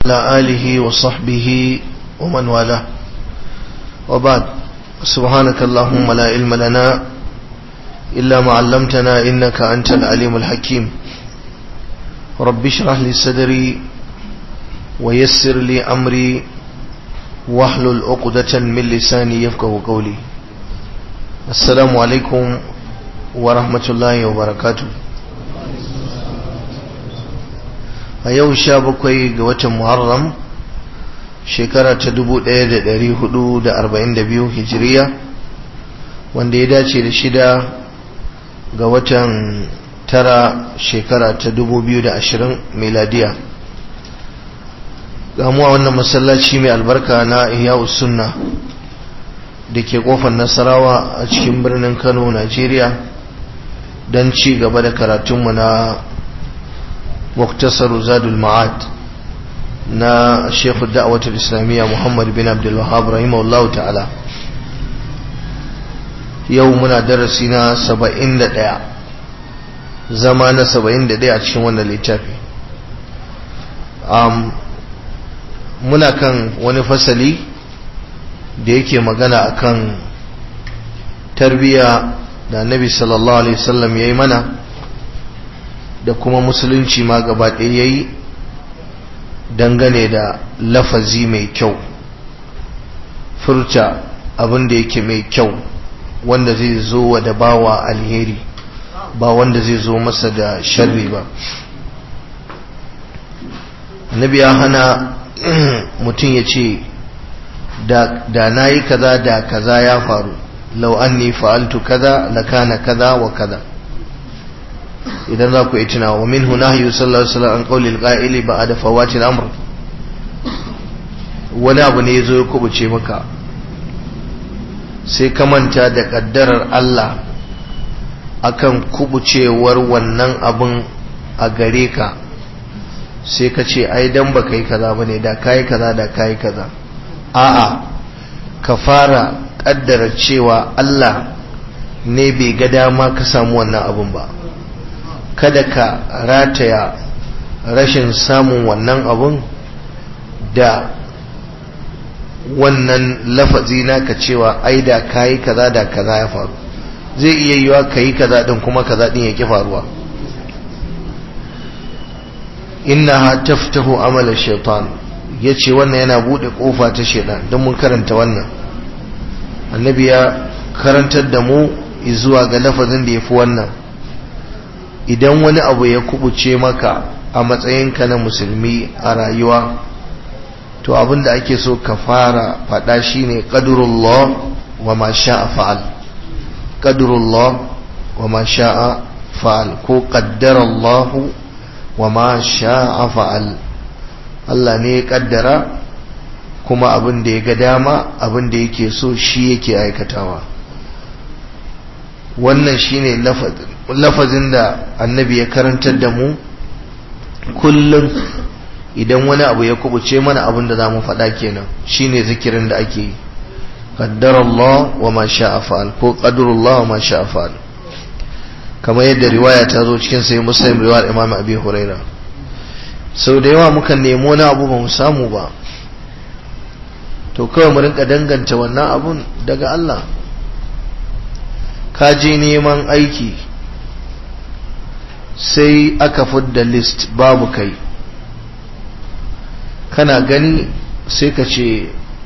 على آله وصحبه ومن والاه وبعد سبحانك اللهم لا علم لنا إلا ما علمتنا إنك أنت العليم الحكيم رب اشرح لي صدري ويسر لي أمري واحلل عقدة من لساني يفقه قولي السلام عليكم ورحمة الله وبركاته a yau sha bakwai ga watan muharram shekara ta dubu ɗaya da ɗari hudu da arba'in da biyu hijiriya wanda ya dace da shida ga watan tara shekara ta dubu biyu da ashirin miladiya gamuwa wannan masallaci mai albarka na ihya'u sunna da ke kofar nasarawa a cikin birnin kano najeriya don ci gaba da karatunmu na مختصر زاد المعاد نا شيخ الدعوة الإسلامية محمد بن عبد الوهاب رحمه الله تعالى يومنا درسنا سبعين دقيقة زمان سبعين دقيقة cikin wannan littafi um, muna kan wani fasali da yake magana akan tarbiya da annabi sallallahu alaihi wasallam yayi mana da kuma musulunci ma gaba ɗaya ya yi dangane da lafazi mai kyau furta abin da yake mai kyau wanda zai zo wa da bawa alheri ba wanda zai zo masa da sharri ba nabi ya hana mutum ya ce da na yi kaza da kaza ya faru lau anni fa'altu kaza lakana kaza wa kaza idan za ku yi tuna wa min nahyu sallallahu alaihi wasallam an qawli al-qa'ili ba'da fawati al-amr wani abu ne yazo ya kubuce maka sai ka manta da kaddarar Allah akan kubucewar wannan abun a gare ka sai ka ce ai dan baka yi kaza bane da kai kaza da kai kaza a'a ka fara kaddara cewa Allah ne bai ga dama ka samu wannan abun ba kada ka rataya rashin samun wannan abun da wannan lafazi naka cewa ai da kayi kaza da kaza ya faru zai iya yiwa kayi kaza din kuma kaza din yake faruwa innaha taftahu amala shaitan yace wannan yana bude kofa ta shaitan don mun karanta wannan annabi ya karantar da mu zuwa ga lafazin da yafi wannan idan wani abu ya kubuce maka a matsayinka na musulmi a rayuwa to abinda ake so ka fara faɗa shine qadrullah wa ma sha'a fa'al qadrullah wa ma sha'a fa'al ko qaddarallah wa ma sha'a fa'al Allah ne ya kaddara kuma abin da ya ga dama abin da yake so shi yake aikatawa wannan shine lafazin da annabi ya karantar da mu kullum idan wani abu ya kubuce mana abin da za mu faɗa kenan shine zikirin da ake yi qaddarallah wa ma sha'a fa'al ko qadarullah wa ma sha'a fa'al kamar yadda riwaya ta zo cikin sai muslim riwayar imam abi huraira sau da yawa mukan nemi wani abu ba mu samu ba to kawai mu rinka danganta wannan abun daga Allah ka je neman aiki sai aka fudda list babu kai kana gani sai ka ce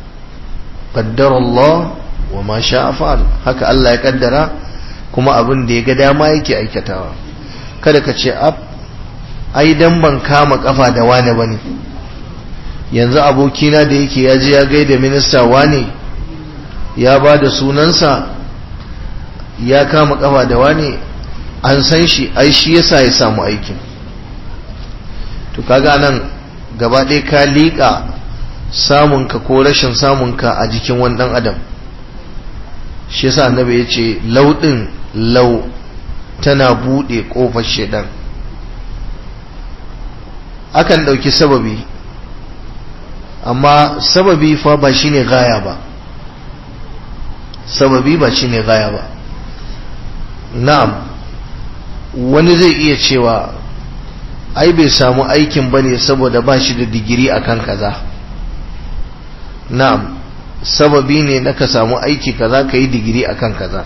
Allah wa ma sha fa'al haka Allah ya kaddara kuma abin da ya ga dama yake aikatawa kada ka ce ab ai dan ban kama kafa da wane bane yanzu abokina da yake ya je ya gaida minista wane ya ba da sunansa ya kama kafa da wane an san shi ai shi yasa ya samu aikin to kaga nan gaba ɗaya ka liƙa samunka ko rashin samunka a jikin wani ɗan adam shi yasa annabi ya ce lauɗin lau tana buɗe ƙofar shaidan akan ɗauki sababi amma sababi fa ba shine gaya ba sababi ba shine gaya ba na'am wani zai iya cewa ai bai samu aikin bane saboda ba shi da digiri akan kaza na'am sababi ne na ka samu aiki kaza ka yi digiri akan kaza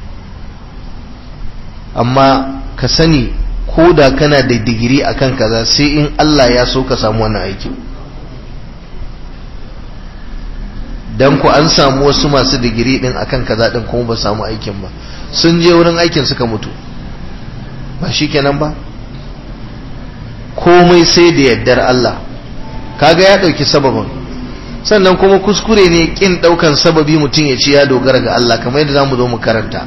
amma ka sani ko da kana da digiri akan kaza sai in Allah ya so ka samu wannan aiki dan ku an samu wasu masu digiri din akan kaza din kuma ba samu aikin ba sun je wurin aikin suka mutu ba shikenan ba komai sai da yaddar Allah kaga ya dauki sababin sannan kuma kuskure ne kin daukan sababi mutum ya ce ya dogara ga Allah kamar yadda zamu zo mu karanta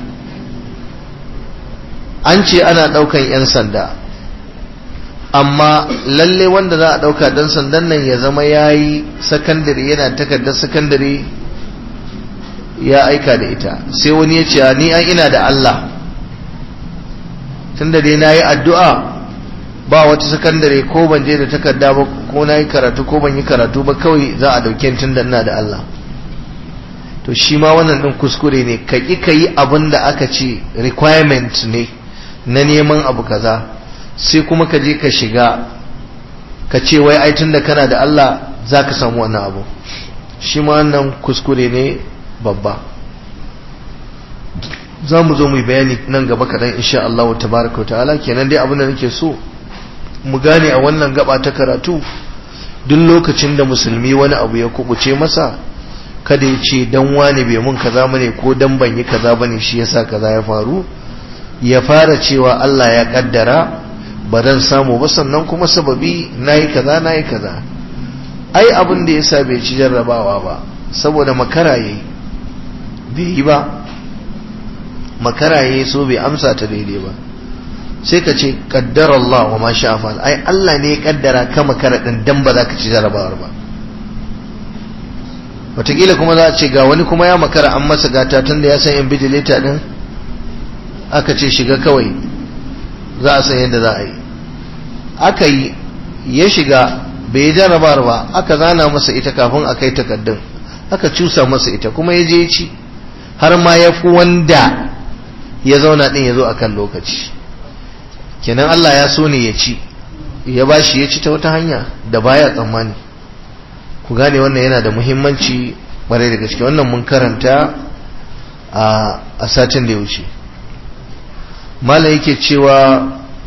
an ce ana daukan yan sanda amma lalle wanda za a dauka dan sandan nan ya zama yayi sakandare yana takardar sakandare ya aika da ita sai wani ya ce ni an ina da Allah tunda dai nayi addu'a ba wata sakandare ko ban je da takarda ba ko na yi karatu ko ban yi karatu ba kawai za a dauke tun da ina da Allah to shi ma wannan din kuskure ne ka ki ka yi abin da aka ce requirement ne na neman abu kaza sai kuma ka je ka shiga ka ce wai ai tun da kana da Allah za ka samu wannan abu shi ma wannan kuskure ne babba za mu zo mu yi bayani nan gaba kaɗan insha Allah wa tabaraka wa ta'ala kenan dai abin da nake so mu gane a wannan gaba ta karatu duk lokacin da musulmi wani abu ya kubuce masa kada ya ce dan wani bai mun kaza bane ko dan ban yi kaza bane shi yasa kaza ya faru ya fara cewa Allah ya kaddara ba dan samu ba sannan kuma sababi nayi kaza nayi kaza ai abin da yasa bai ci jarrabawa ba saboda makara yayi bai yi ba makara yayi so bai amsa ta daidai ba sai ka ce kaddara Allah wa ma sha fa'al ai Allah ne ya kaddara ka makara din dan ba za ka ci jarabawar ba wataƙila kuma za a ce ga wani kuma ya makara an masa gata tun da ya san invigilator din aka ce shiga kawai za a san yadda za a yi aka yi ya shiga bai yi jarabawar ba aka zana masa ita kafin a kai takaddun aka cusa masa ita kuma ya je ya ci har ma ya fi wanda ya zauna din ya zo akan lokaci kenan Allah ya so ne ya ci ya bashi ya ci ta wata hanya da baya tsammani ku gane wannan yana da muhimmanci bare da gaske wannan mun karanta a satin da ya wuce mala yake cewa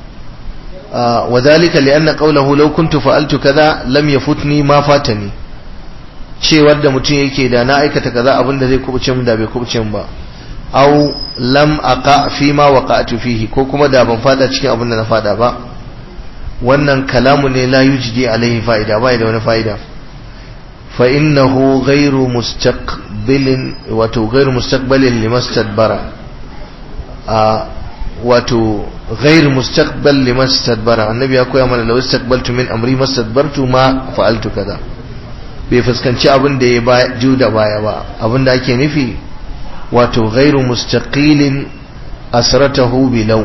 wa zalika li anna qawluhu law kuntu fa'altu kaza lam yafutni ma fatani cewar da mutum yake da na aikata kaza abinda zai kubuce min da bai kubuce min ba aw lam aqa fi ma waqa'tu fihi ko kuma da ban fada cikin abin da na fada ba wannan kalamu ne la yujdi alaihi fa'ida bai da wani fa'ida fa innahu ghairu mustaqbilin wato ghairu mustaqbalin limastadbara a wato ghairu mustaqbal limastadbara annabi ya koya mana law istaqbaltu min amri mastadbartu ma fa'altu kaza bai fuskanci abin da ya juda baya ba abin da ake nufi wato ghairu mustaqilin asratahu bilaw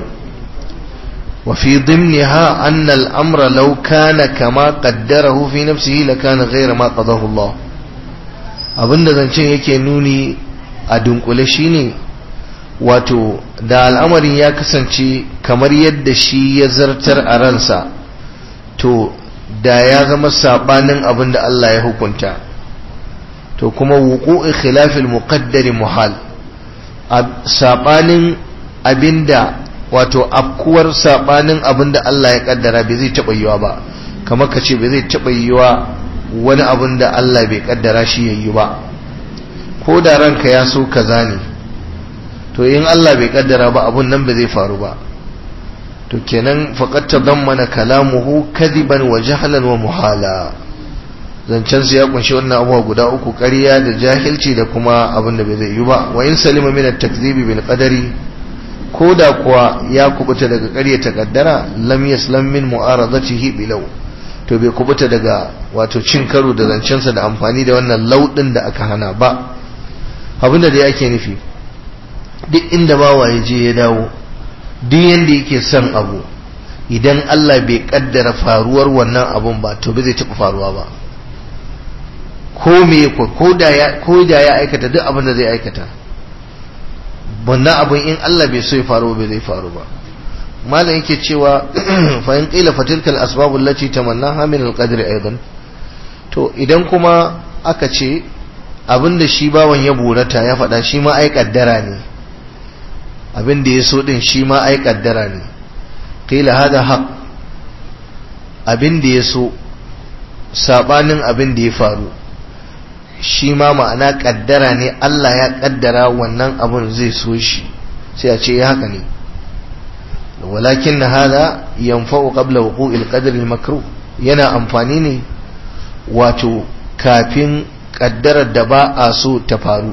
wa fi dhimniha anna al-amra law kana kama qaddarahu fi nafsihi lakana ghayra ma qadahu Allah abinda zancen yake nuni a dunkule shine wato da al'amarin ya kasance kamar yadda shi ya zartar a ransa to da ya zama sabanin abinda Allah ya hukunta to kuma wuqu'i khilafil muqaddari muhal sabanin abinda wato afkuwar sabanin abinda Allah ya kaddara bai zai taba yiwa ba kamar ka ce bai zai taba yiwa wani abin da Allah bai kaddara shi yayi ba ko da ranka ya so kaza ne to in Allah bai kaddara ba abun nan ba zai faru ba to kenan faqad tadammana kalamuhu kadiban wa jahlan wa muhala zancen su ya kunshi wannan abubuwa guda uku ƙarya da jahilci da kuma abin da bai zai yi ba wa in salima min at-takdhibi bil qadari ko da kuwa ya kubuta daga ƙarya ta kaddara lam yaslam min mu'aradatihi bilaw to bai kubuta daga wato cin karo da zancensa da amfani da wannan laudin da aka hana ba abinda da yake nufi duk inda bawa ya je ya dawo duk yanda yake son abu idan Allah bai kaddara faruwar wannan abun ba to bai zai taɓa faruwa ba ko me ko da ya ko da ya aikata duk abin da zai aikata wannan abun in Allah bai so ya faru ba zai faru ba malam yake cewa fa in qila fatilkal asbab allati tamannaha min alqadri aidan to idan kuma aka ce abinda shi bawan ya burata ya faɗa shi ma ai kaddara ne abinda ya so din shi ma ai kaddara ne qila hada haq abinda ya so sabanin abinda ya faru shi ma ma'ana kaddara ne Allah ya kaddara wannan abun zai so shi sai a ce ya haka ne walakin hada yanfa'u qabla wuqu'il qadr al-makruh yana amfani ne wato kafin kaddarar da ba a so ta faru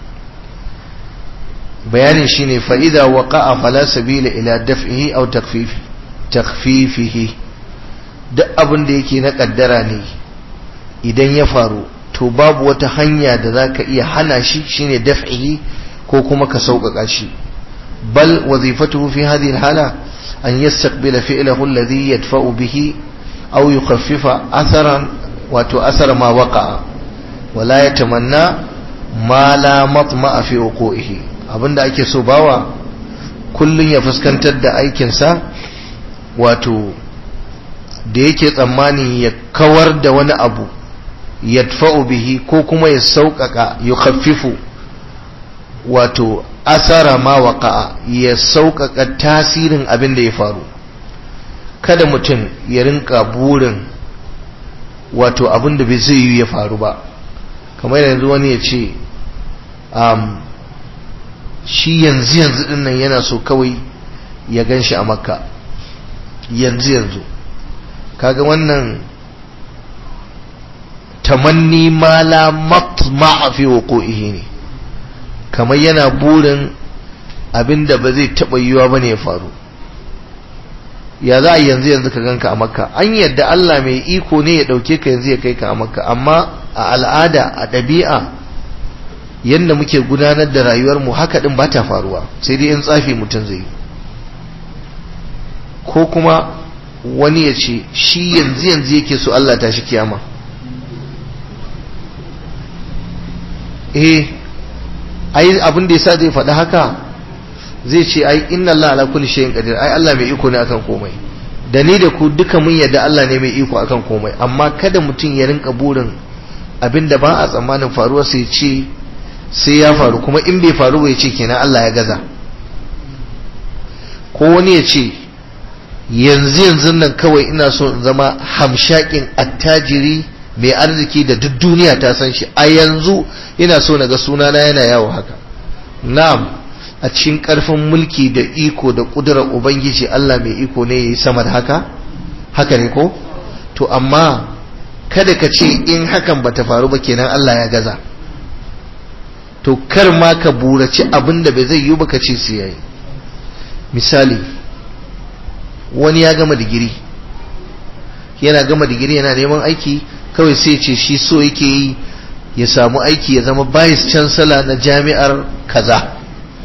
bayanin shine fa idza waqa'a fala sabila ila daf'ihi aw takhfifi takhfifihi duk abin da yake na kaddara ne idan ya faru to babu wata hanya da zaka iya hana shi shine daf'ihi ko kuma ka sauƙaƙa shi bal wazifatuhu fi hadhihi alhala an yastaqbila fi'lahu alladhi yadfa'u bihi aw yukhaffifa atharan wato asar ma waqa'a wala yatamanna ma la matma'a fi wuqu'ihi abinda ake so bawa kullun ya fuskantar da aikin sa wato da yake tsammani ya kawar da wani abu yadfa'u bihi ko kuma ya sauƙaƙa yukhaffifu wato asara ma waqa'a ya sauƙaƙa tasirin abin da ya faru kada mutum ya rinka burin wato abin da bai zai yi ya faru ba kamar yanzu wani ya ce um, shi yanzu yanzu din nan yana so kawai ya gan shi a makka yanzu yanzu kaga wannan tamanni ma la matma'a fi wuqu'ihi ne kamar yana burin abinda ba zai taba yiwa bane ya faru ya za a yanzu yanzu ka ganka a makka an yadda Allah mai iko ne ya dauke ka yanzu ya kai ka a makka amma a al'ada a ɗabi'a yadda muke gudanar da rayuwar mu haka din ba ta faruwa sai dai in tsafi mutum zai ko kuma wani ya ce shi yanzu yanzu yake so Allah ta shi kiyama eh ai abin da yasa zai faɗi haka zai ce ai inna Allah ala kulli shay'in qadir ai Allah mai iko ne akan komai da ni da ku duka mun yarda Allah ne mai iko akan komai amma kada mutum ya rinka burin abinda ba a tsammanin faruwar sai ce sai ya faru kuma in bai faru ba ya ce kenan Allah ya gaza ko wani ya ce yanzu yanzu nan kawai ina so in zama hamshakin attajiri mai arziki da duk duniya ta san shi a yanzu ina so na ga sunana yana yawo haka na'am a cikin karfin mulki da iko da kudurar ubangiji Allah mai iko ne yayi sama da haka haka ne ko to amma kada ka ce in hakan bata faru ba kenan Allah ya gaza to kar ma ka buraci abin da bai zai yi ba ka ce sai yayi misali wani ya gama digiri yana gama digiri yana neman aiki kawai sai ce shi so yake yi ya samu aiki ya zama vice chancellor na jami'ar kaza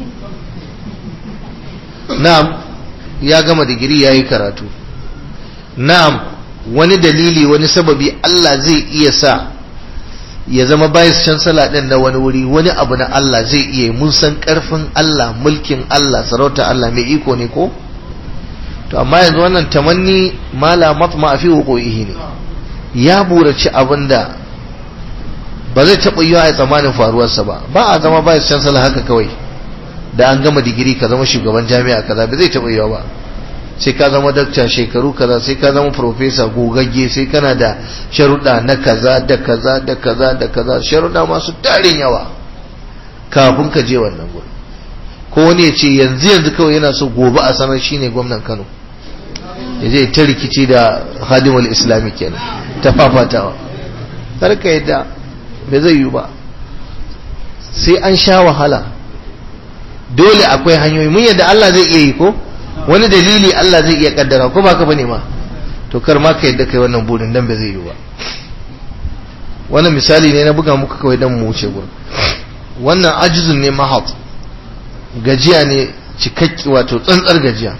na'am ya gama digiri ya yi karatu na'am wani dalili wani sababi Allah zai iya sa ya zama vice chancellor din na wani wuri wani abu na Allah zai iya mun san karfin Allah mulkin Allah sarauta Allah mai iko ne ko to amma yanzu wannan tamanni mala matma fi wuqu'ihi ne ya buraci abinda ba zai taɓa yiwa a tsammanin faruwarsa ba ba a zama vice chancellor haka kawai da an gama digiri ka zama shugaban jami'a kaza ba zai taɓa yiwa ba sai ka zama dakta shekaru kaza sai ka zama professor gogagge sai kana da sharuɗa na kaza da kaza da kaza da kaza sharuɗa masu tarin yawa kafin ka je wannan gurin ko wani ya ce yanzu yanzu kawai yana so gobe a sanar shine gwamnan Kano ya je ta rikici da hadimul islami kenan ta fafatawa karka yadda bai zai yi ba sai an sha wahala dole akwai hanyoyi mun yadda Allah zai iya yi ko wani dalili Allah zai iya kaddara ko ba ka bane ma to kar ma ka yadda kai wannan burin dan bai zai yi ba wannan misali ne na buga muku kawai dan mu wuce gurin wannan ajizun ne mahat gajiya ne cikakki wato tsantsar gajiya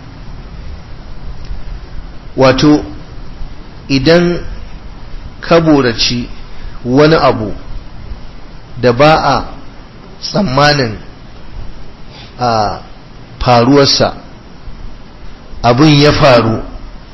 wato idan ka boraci wani abu da ba a tsammanin a faruwarsa abin ya faru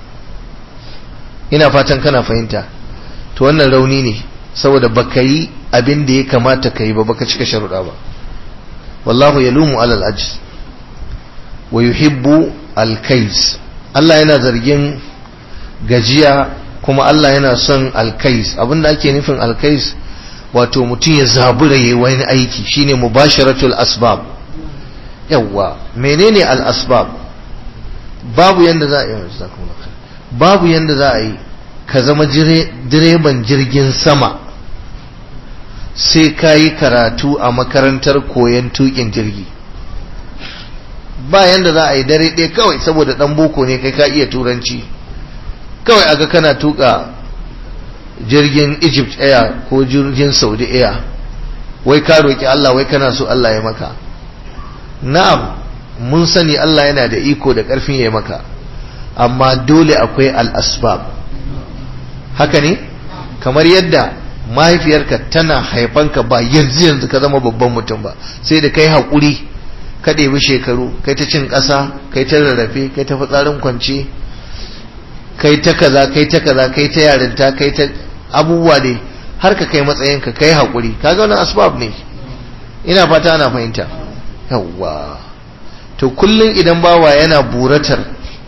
ina fatan kana fahimta to wannan rauni ne saboda baka yi abin da ya kamata ka yi ba baka cika sharuɗa ba wallahu yalumu alal ajiz wa yuhibbu alkais Allah yana zargin gajiya kuma Allah yana son alkais abinda ake nufin alkais wato mutum ya zabura yayi wani aiki shine mubasharatul asbab yawa menene al asbab babu yanda za a yi babu yanda za a yi ka zama direban jirgin sama sai ka yi karatu a makarantar koyon tukin jirgi ba yanda za a yi dare ɗaya kawai saboda ɗan boko ne kai ka iya turanci kawai aga kana tuka jirgin egypt air ko jirgin saudi air wai ka roƙi allah wai kana so allah ya maka na'am mun sani allah yana da iko da ƙarfin ya maka amma dole akwai al'asbab haka ne kamar yadda mahaifiyarka tana haifanka ba yanzu yanzu ka zama babban mutum ba sai da kai haƙuri ka ɗebi shekaru kai ta cin ƙasa kai ta rarrafe kai ta fitsarin kwance kai ta kaza kai ta kaza kai ta yarinta kai ta abubuwa ne har ka kai matsayinka kai haƙuri kaga wannan asbab ne ina fata ana fahimta yawwa to kullum idan bawa yana buratar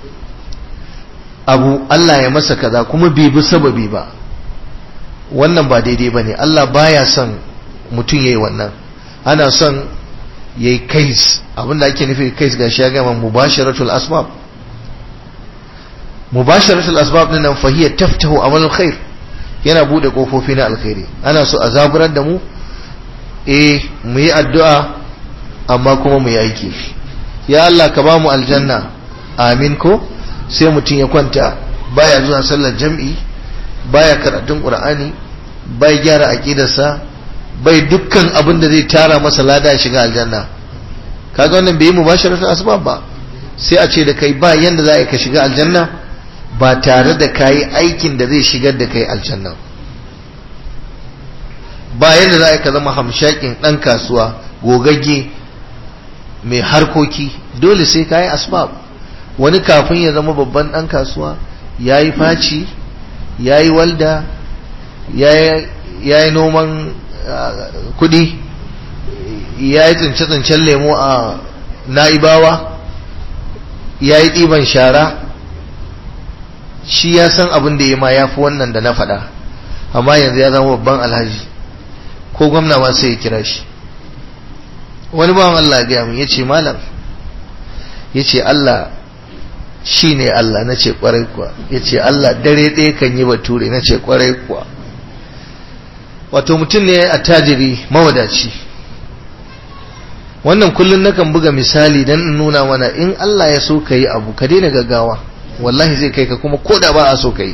abu Allah ya masa kaza kuma bai bi sababi ba wannan ba daidai bane Allah baya son mutum yayi wannan ana son yayi kais abinda ake nufi kais gashi ya gama mubasharatul asbab mubasharatul asbab din nan fahiya taftahu amal khair yana bude kofofi na alkhairi ana so a zaburar da mu eh mu yi addu'a amma kuma mu yi aiki ya Allah ka ba mu aljanna amin ko sai mutum ya kwanta baya zuwa sallar jam'i baya karatun qur'ani bai gyara aqidarsa bai dukkan abin da zai tara masa lada shiga aljanna kaga wannan bai yi mubasharatul asbab ba sai a ce da kai ba yanda za ka shiga aljanna ba tare da kayi aikin da zai shigar da kai aljanna ba yanda za ka zama hamshakin dan kasuwa gogagge mai harkoki dole sai kayi asbab wani kafin ya zama babban dan kasuwa yayi faci yayi walda yayi noman kudi yayi tsince-tsincen lemo a na'ibawa yayi ɗiban shara shi ya san abin da ya ma ya fi wannan da na faɗa amma yanzu ya zama babban alhaji ko gwamna ma sai ya kira shi wani bawan Allah ya min ya ce malam ya ce Allah shi ne Allah na ce kwarai kuwa ya ce Allah dare ɗaya kan yi bature na ce kwarai kuwa wato mutum ne a tajiri mawadaci wannan kullum nakan buga misali don in nuna mana in Allah ya so ka yi abu ka daina gaggawa wallahi zai kai ka kuma ko da ba a so ka yi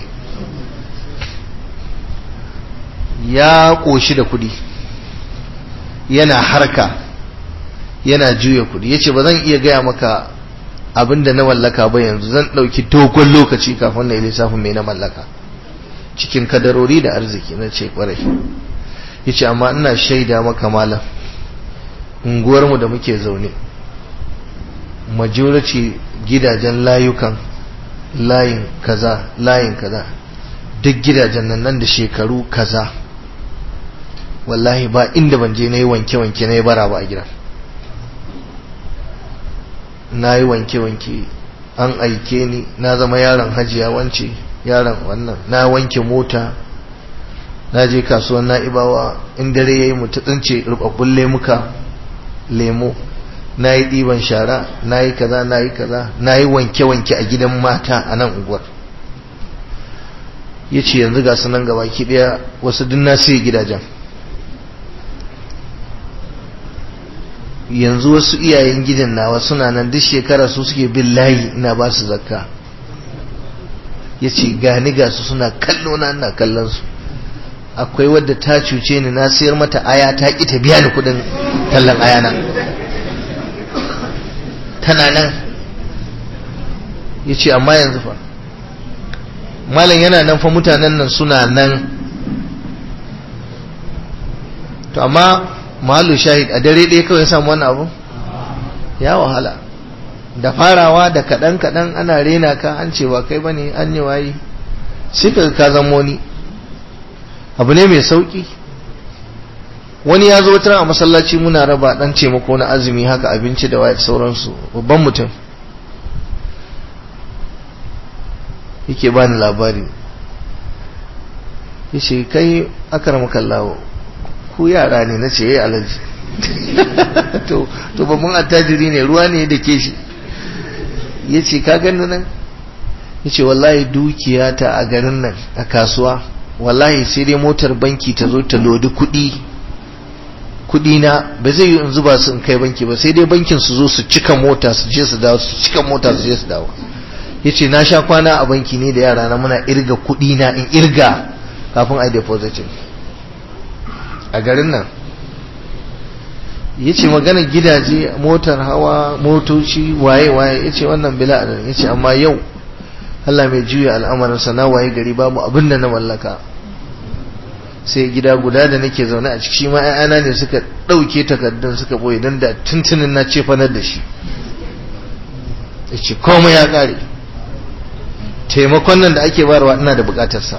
ya ƙoshi da kuɗi yana harka yana juya kuɗi ya ce ba zan iya gaya maka abin da na mallaka ba yanzu zan ɗauki dogon lokaci kafin na yi lissafin mai na mallaka cikin kadarori da arziki na ce ƙwarai ya ce amma ina shaida maka malam unguwarmu da muke zaune majority gidajen layukan layin kaza layin kaza duk gidajen nan nan da shekaru kaza wallahi ba inda ban je na yi wanke-wanke na yi bara ba a gidan na yi wanke-wanke an aike ni na zama yaron hajiya wance yaron wannan na wanke mota na je kasuwan na'ibawa in dare ya yi mutu tsince rubabbun lemuka lemo na yi ɗiban shara na yi kaza na yi kaza na yi wanke-wanke a gidan mata a nan unguwar ya ce yanzu ga sunan gaba ki ɗaya wasu duk na sai gidajen yanzu wasu iyayen gidan nawa suna nan duk shekara su suke bin layi ina ba su zakka ya ce gani ga su suna kallo na ina kallon su akwai wadda ta cuce ni na sayar mata aya ta ƙi ta biya ni kuɗin tallan aya nan tana nan ya ce amma yanzu fa malam yana nan fa mutanen nan suna nan to amma malu shahid a dare ɗaya kawai samu wannan abu ya wahala da farawa da kaɗan kaɗan ana rena ka an ce ba kai bane an yi waye sai ka ka zamo ni abu ne mai sauki wani ya zo wata a masallaci muna raba dan taimako na azumi haka abinci da waye sauransu babban mutum yake bani labari yace kai akramaka Allah ku yara ne nace yayi alaji to to babban attajiri ne ruwa ne da ke shi yace ka gani nan yace wallahi dukiya ta a garin nan a kasuwa wallahi sai dai motar banki ta zo ta lodi kuɗi kuɗi na ba zai yi in zuba su in kai banki ba sai dai bankin su zo su cika mota su je su dawo su cika mota su je su dawo yace na sha kwana a banki ne da yara na muna irga kuɗi na in irga kafin a depositin a garin nan yace magana gidaje motar hawa motoci waye waye yace wannan bila adadin yace amma yau Allah mai juya al'amarinsa na waye gari babu abin da na mallaka sai gida guda da nake zaune a ciki shi ma ‘ya'yana ne suka ɗauke takardun suka ɓoye don da tuntunin na ce fanar da shi ya ce komai ya ƙare taimakon nan da ake barwa ina da buƙatarsa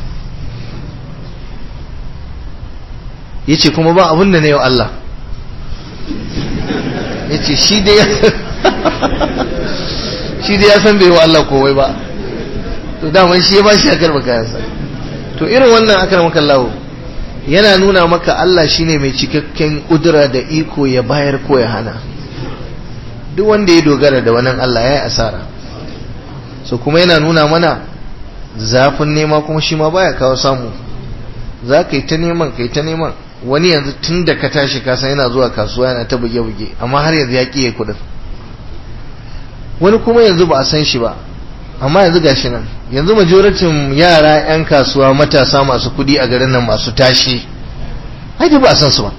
ya ce kuma ba abin da na yau Allah ya ce shi dai ya san bai wa Allah kowai ba to daman shi ya ba shi akar kayansa to irin wannan akar maka lawo yana nuna maka Allah shine mai cikakken kudura da iko ya bayar ko ya hana duk wanda ya dogara da wannan Allah ya yi asara so kuma yana nuna mana zafin nema kuma shi ma baya kawo samu za ka yi ta neman ka yi ta neman wani yanzu tun da ka tashi kasan yana zuwa kasuwa yana ta buge-buge amma har yanzu ya ƙiye kudin wani kuma yanzu ba a san shi ba amma yanzu gashi nan yanzu majoratin yara 'yan kasuwa matasa masu kudi a garin nan masu tashi haiti ba a san su ba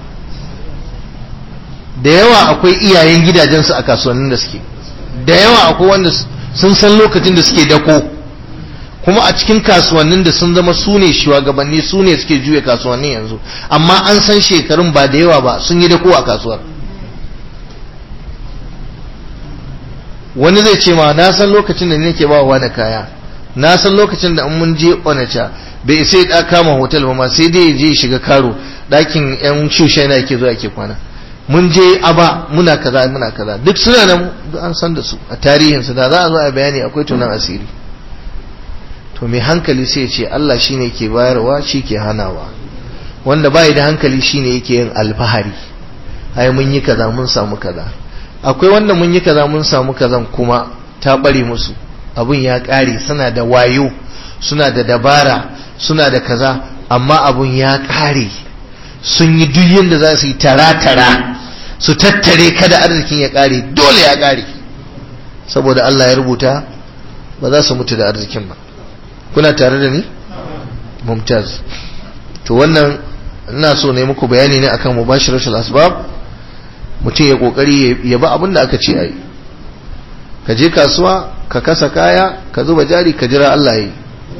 da yawa akwai iyayen gidajensu a kasuwannin da suke da yawa akwai wanda sun san lokacin da suke dako kuma a cikin kasuwannin da sun zama su ne shugabanni su ne suke juya kasuwannin yanzu amma an san shekarun ba da yawa ba sun yi dako a kasuwar wani zai ce ma na san lokacin da nake ba wa da kaya na san lokacin da mun je onacha bai sai da kama hotel ba ma sai dai je shiga karo dakin yan shushe na yake zuwa yake kwana mun je aba muna kaza muna kaza duk suna nan an san da su a tarihin su da za a zo a bayani akwai tunan asiri to mai hankali sai ya ce Allah shine ke bayarwa shi ke hanawa wanda bai da hankali shine yake yin alfahari ai mun yi kaza mun samu kaza akwai wanda mun yi kaza mun samu kazan kuma ta bare musu abun ya kare suna da wayo suna da dabara suna da kaza amma abun ya kare sun yi duk yadda za su yi tara-tara su tattare kada arzikin ya kare dole ya kare saboda Allah ya rubuta ba za su mutu da arzikin ba kuna tare da ni mumtaz to wannan ina so ne muku bayani ne akan mubashiratul asbab mutum ya kokari ya ba abin da aka ce ai ka je kasuwa ka kasa kaya ka zuba jari ka jira Allah yi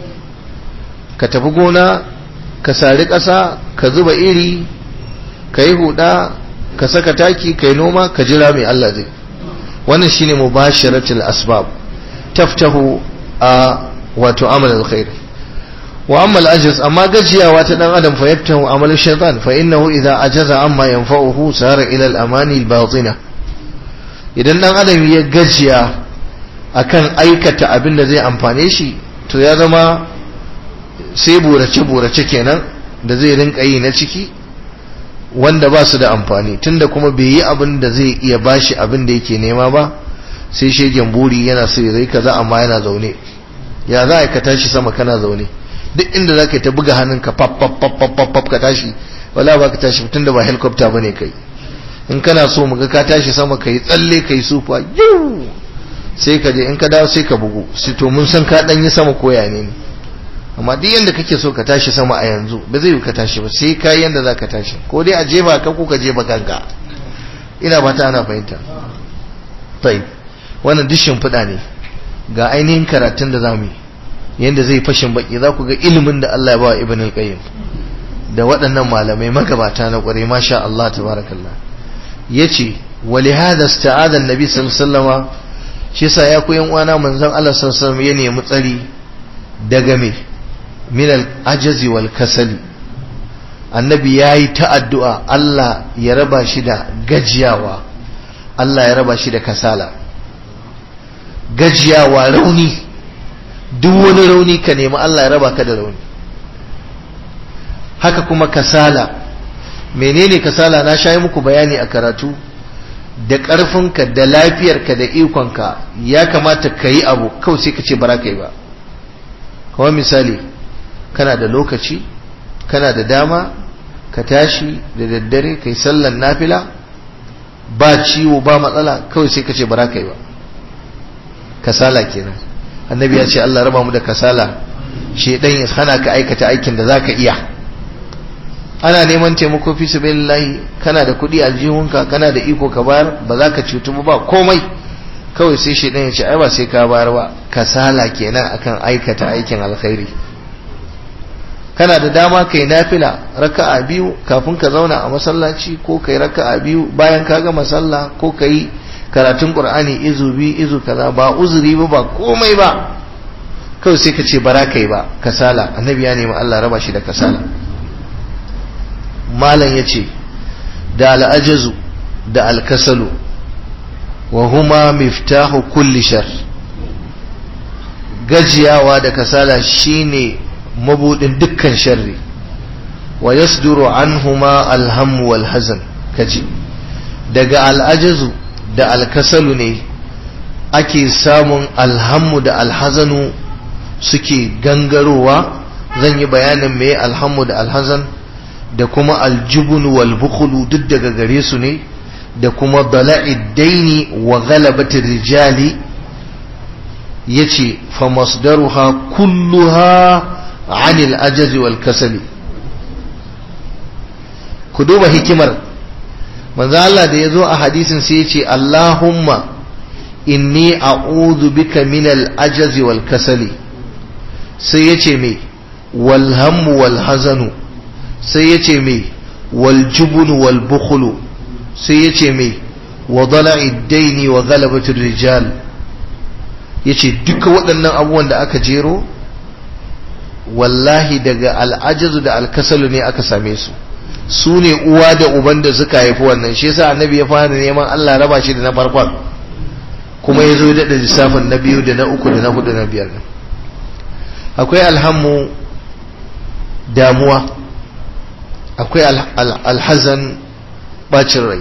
ka tafi gona ka sari ƙasa ka zuba iri ka yi huda ka saka taki ka yi noma ka jira mai Allah zai wannan shine mubashiratul asbab taftahu a wato amal alkhair wa amma al-ajaz amma gajiyawa ta dan adam fa yaftahu amal shaytan fa innahu idha ajaza amma yanfa'uhu sara ila al-amani al-batina idan dan adam ya gajiya akan aikata abin da zai amfane shi to ya zama sai burace burace kenan da zai rinka yi na ciki wanda ba su da amfani tunda kuma bai yi abin da zai iya bashi abin da yake nema ba sai shegen buri yana so ya zai kaza amma yana zaune ya za ka tashi sama kana zaune duk inda za ka ta buga hannunka pap pap pap pap pap ka tashi wala ba ka tashi tun da ba helicopter bane kai in kana so mu ga ka tashi sama ka yi tsalle ka yi sufa yau sai ka je in ka dawo sai ka bugu sai to mun san ka dan yi sama koya ne amma duk yanda kake so ka tashi sama a yanzu ba zai yi ka tashi ba sai ka yanda za ka tashi ko dai a jefa ka ko ka jefa kanka ina ba ta ana fahimta tayi wannan duk shimfiɗa ne ga ainihin karatun da zamu yi yanda zai fashin baki za ku ga ilimin da Allah ya ba Ibn al-Qayyim da waɗannan malamai magabata na ƙware masha Allah tabarakallah yace wa li hada ista'ada an-nabi sallallahu alaihi wasallama shi yasa ya ku yan uwana manzon Allah sallallahu alaihi ya nemi tsari daga me min al-ajazi wal kasali annabi yayi ta addu'a Allah ya raba shi da gajiyawa Allah ya raba shi da kasala gajiyawa rauni duk wani rauni ka nemi Allah ya raba ka da rauni haka kuma kasala menene kasala na shayi muku bayani a karatu da ƙarfinka da lafiyarka da ikonka ya kamata ka yi abu kawai sai ka ce bara ka yi ba kawai misali kana da lokaci kana da dama ka tashi da daddare ka yi sallan nafila ba ciwo ba matsala kawai sai ka ce bara ka yi ba kasala kenan annabi ya ce Allah raba mu da kasala shedan ya hana ka aikata aikin da zaka iya ana neman taimako fi sabilillahi kana da kuɗi a jihunka kana da iko ka bayar ba za ka cutu ba komai kawai sai shedan ya ce ai ba sai ka bayar ba kasala kenan akan aikata aikin alkhairi kana da dama kai nafila raka'a biyu kafin ka zauna a masallaci ko kai raka'a biyu bayan ka gama sallah ko kai karatun qur'ani izu bi izu kaza ba uzuri ba ba komai ba kawai sai ka ce bara kai ba kasala annabi ya nemi Allah raba shi da kasala malam yace da al'ajazu da alkasalu wa huma miftahu kulli shar gajiyawa da kasala shine mabudin dukkan sharri wa yasduru anhuma alham wal hazan kaji daga al'ajazu da alkasalu ne ake samun alhammu da alhazanu suke gangarowa zan yi bayanin me alhammu da alhazan da kuma aljubun wal bukhulu duk daga gare su ne da kuma dala'id daini wa ghalabatir rijali yace fa masdaruha kulluha anil ajazi wal kasali ku duba hikimar manzo Allah da yazo a hadisin sai yace Allahumma inni a'udhu bika min al-ajazi wal kasali sai yace me wal hammu wal hazanu sai yace me wal jubnu wal bukhlu sai yace me wa dala'i daini wa ghalabati rijal yace duka waɗannan abubuwan da aka jero wallahi daga al'ajazu da alkasalu ne aka same su su ne uwa da uban da suka haifi wannan shi yasa annabi ya fara neman Allah raba shi da na farkon kuma ya zo daɗa lissafin na biyu da na uku da na hudu na biyar akwai alhammu damuwa akwai alhazan bacin rai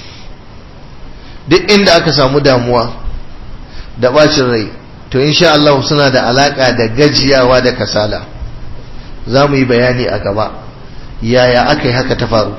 duk inda aka samu damuwa da bacin rai to insha Allah suna da alaka da gajiyawa da kasala za mu yi bayani a gaba yaya aka yi haka ta faru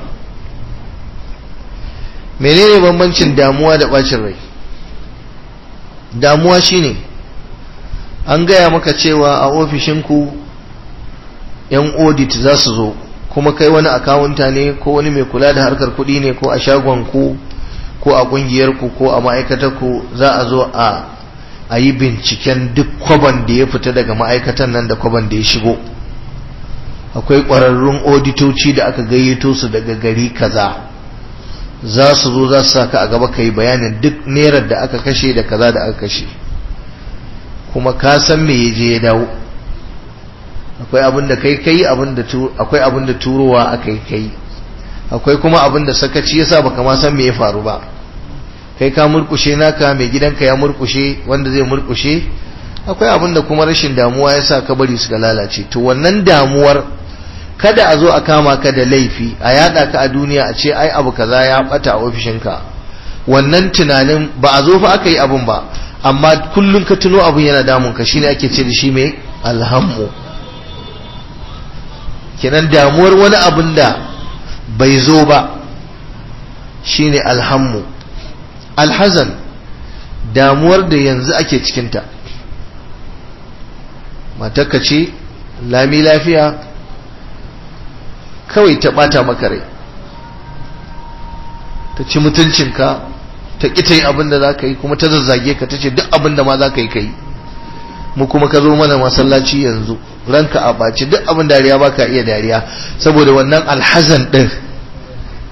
menene bambancin damuwa da bacin rai damuwa shine an gaya maka cewa a ofishinku yan audit za su zo kuma kai wani akawunta ne ko wani mai kula da harkar kuɗi ne ko a shagonku ko a ƙungiyarku ko a ma'aikatarku za a zo a a yi binciken duk kwaban da ya fita daga ma'aikatan nan da kwaban da ya shigo akwai ƙwararrun auditoci da aka gayyato su daga gari kaza za su zo za su saka a gaba ka yi bayanin duk nerar da aka kashe da kaza da aka kashe kuma ka san me ya je ya dawo akwai abin da kai kai akwai abin da turowa aka yi kai akwai kuma abin da sakaci yasa baka ma san me ya faru ba kai ka murkushe naka mai gidanka ya murkushe wanda zai murkushe akwai abin da kuma rashin damuwa yasa ka bari suka lalace to wannan damuwar kada a zo a kama ka da laifi a yada ka a duniya a ce ai abu kaza ya bata a ofishinka wannan tunanin ba a zo fa aka yi abun ba amma kullum ka tuno abun yana damun ka shine ake ce da shi mai alhammu kenan damuwar wani abun da bai zo ba shine alhammu alhazan damuwar da yanzu ake cikinta matakka ce lami lafiya kawai ta bata maka rai ta ci mutuncinka ta ƙi ta yi abin da za ka yi kuma ta zazzage ka ta ce duk abin da ma za ka yi ka yi mu kuma ka zo mana masallaci yanzu ranka a ɓaci duk abin dariya ba ka iya dariya saboda wannan alhazan ɗin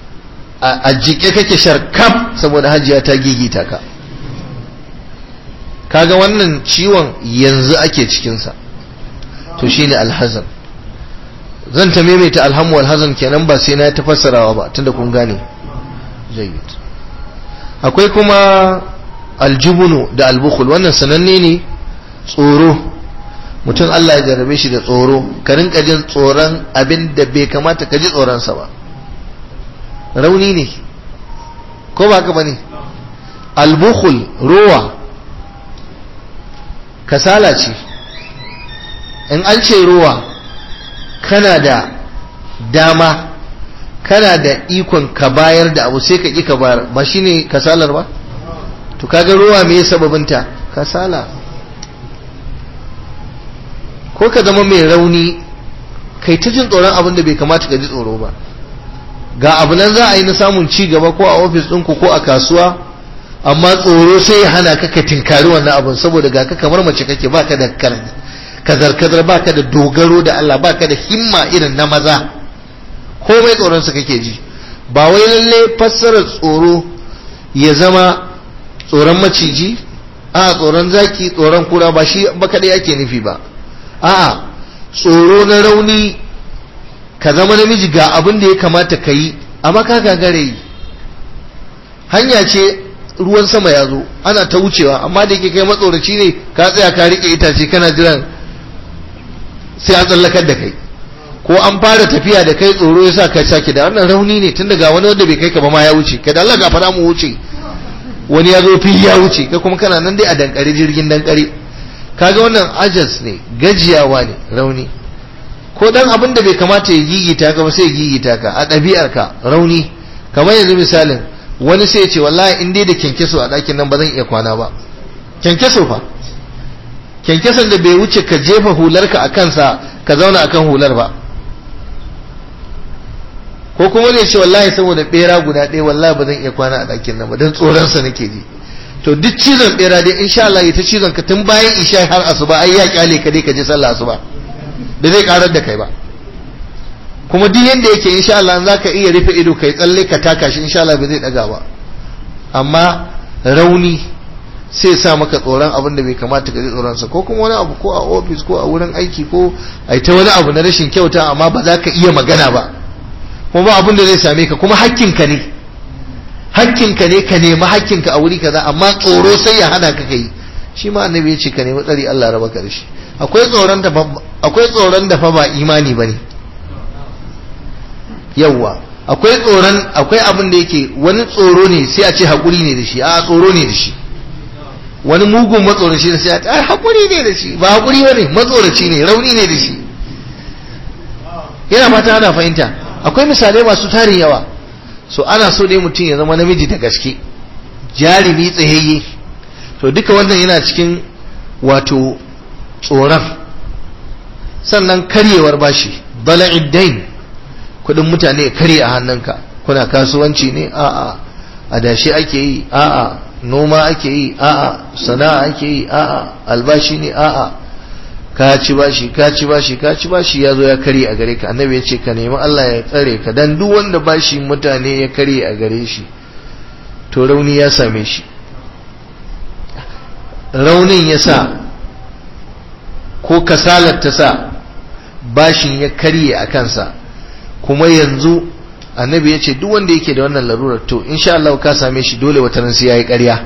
a jike kake sharkam saboda hajiya ta gigita ka kaga wannan ciwon yanzu ake cikinsa to shine alhazan zan ta maimaita alhamu alhazan kenan ba sai na ta fassarawa ba tunda kun gane jayyid akwai kuma aljubunu da albukhul wannan sananne ne tsoro mutum Allah ya jarabe shi da tsoro ka rinka jin tsoron abin da bai kamata ka ji tsoronsa ba rauni ne ko ba ka bane albukhul rowa kasala ce in an ce rowa kana da dama kana da ikon ka bayar da abu sai ka ƙi ka bayar ba shine kasalar ba to kaga rowa me sababinta kasala ko ka zama mai rauni kai ta jin tsoron abin da bai kamata ka ji tsoro ba ga abu nan za a yi na samun ci gaba ko a ofis ɗinku ko a kasuwa amma tsoro sai ya hana ka ka tinkari wannan abin saboda ga ka kamar mace kake baka da kazar-kazar baka da dogaro da Allah baka da himma irin na maza komai tsoron su kake ji ba wai lalle fassarar tsoro ya zama tsoron maciji a tsoron zaki tsoron kura ba shi ba kadai ake nufi ba a'a tsoro na rauni ka zama namiji ga abin da ya kamata ka yi amma ka gagare yi hanya ce ruwan sama ya zo ana ta wucewa amma da yake kai matsoraci ne ka tsaya ka rike itace kana jiran sai an tsallakar da kai ko an fara tafiya da kai tsoro ya sa ka sake da wannan rauni ne tun daga wani wanda bai kai ka ba ma ya wuce ka da Allah ga fara mu wuce wani ya zo fili ya wuce ka kuma kana nan dai a dankare jirgin dankare kaga wannan ajas ne gajiyawa ne rauni ko dan abin da bai kamata ya gigita ka ba sai ya gigita ka a ɗabi'ar ka rauni kamar yanzu misalin wani sai ya ce wallahi in dai da kyankyaso a ɗakin nan ba zan iya kwana ba kyankyaso fa kyankyason da bai wuce ka jefa hularka a kansa ka zauna akan hular ba ko kuma ne ce wallahi saboda bera guda ɗaya wallahi ba zan iya kwana a ɗakin nan ba don tsoronsa nake ji to duk cizon bera dai insha Allah ya ta cizon ka tun bayan isha har asuba ai ya kyale ka dai ka je sallah asuba da zai karar da kai ba kuma duk yanda yake insha Allah za ka iya rufe ido kai tsalle ka taka shi insha Allah ba zai daga ba amma rauni sai sa maka tsoron abin da bai kamata ka ji tsoronsa ko kuma wani abu ko a ofis ko a wurin aiki ko a ta wani abu na rashin kyauta amma ba za ka iya magana ba kuma ba abin da zai same ka kuma hakkinka ne hakkinka ne ka nemi hakkinka a wuri kaza amma tsoro sai ya hana ka kai shi ma annabi ya ce ka nemi tsari Allah raba ka da shi akwai tsoron da akwai tsoron da fa ba imani bane yawwa akwai tsoron akwai abin da yake wani tsoro ne sai a ce hakuri ne da shi a tsoro ne da shi wani mugun matsoraci ne sai a ce ai hakuri ne da shi ba hakuri bane matsoraci ne rauni ne da shi yana fata ana fahimta akwai misalai masu tarin yawa so ana so dai mutum ya zama namiji da gaske jarumi tsayayye to duka wannan yana cikin wato tsoron sannan karyewar bashi bala'id dain kudin mutane ya karye a hannunka kuna kasuwanci ne a'a adashi ake yi a'a noma ake yi a'a sana'a ake yi a'a albashi ne a'a ka ci bashi ka ci bashi ka ci bashi ya zo ya karye a gare ka annabi ya ce ka nemi Allah ya tsare ka dan duk wanda bashi mutane ya karye a gare shi to rauni ya same shi raunin ya sa ko kasalar ta sa bashin ya karye a kansa kuma yanzu annabi ya ce duk wanda yake da wannan larurar to insha Allah ka same shi dole wata ran sai yayi ƙarya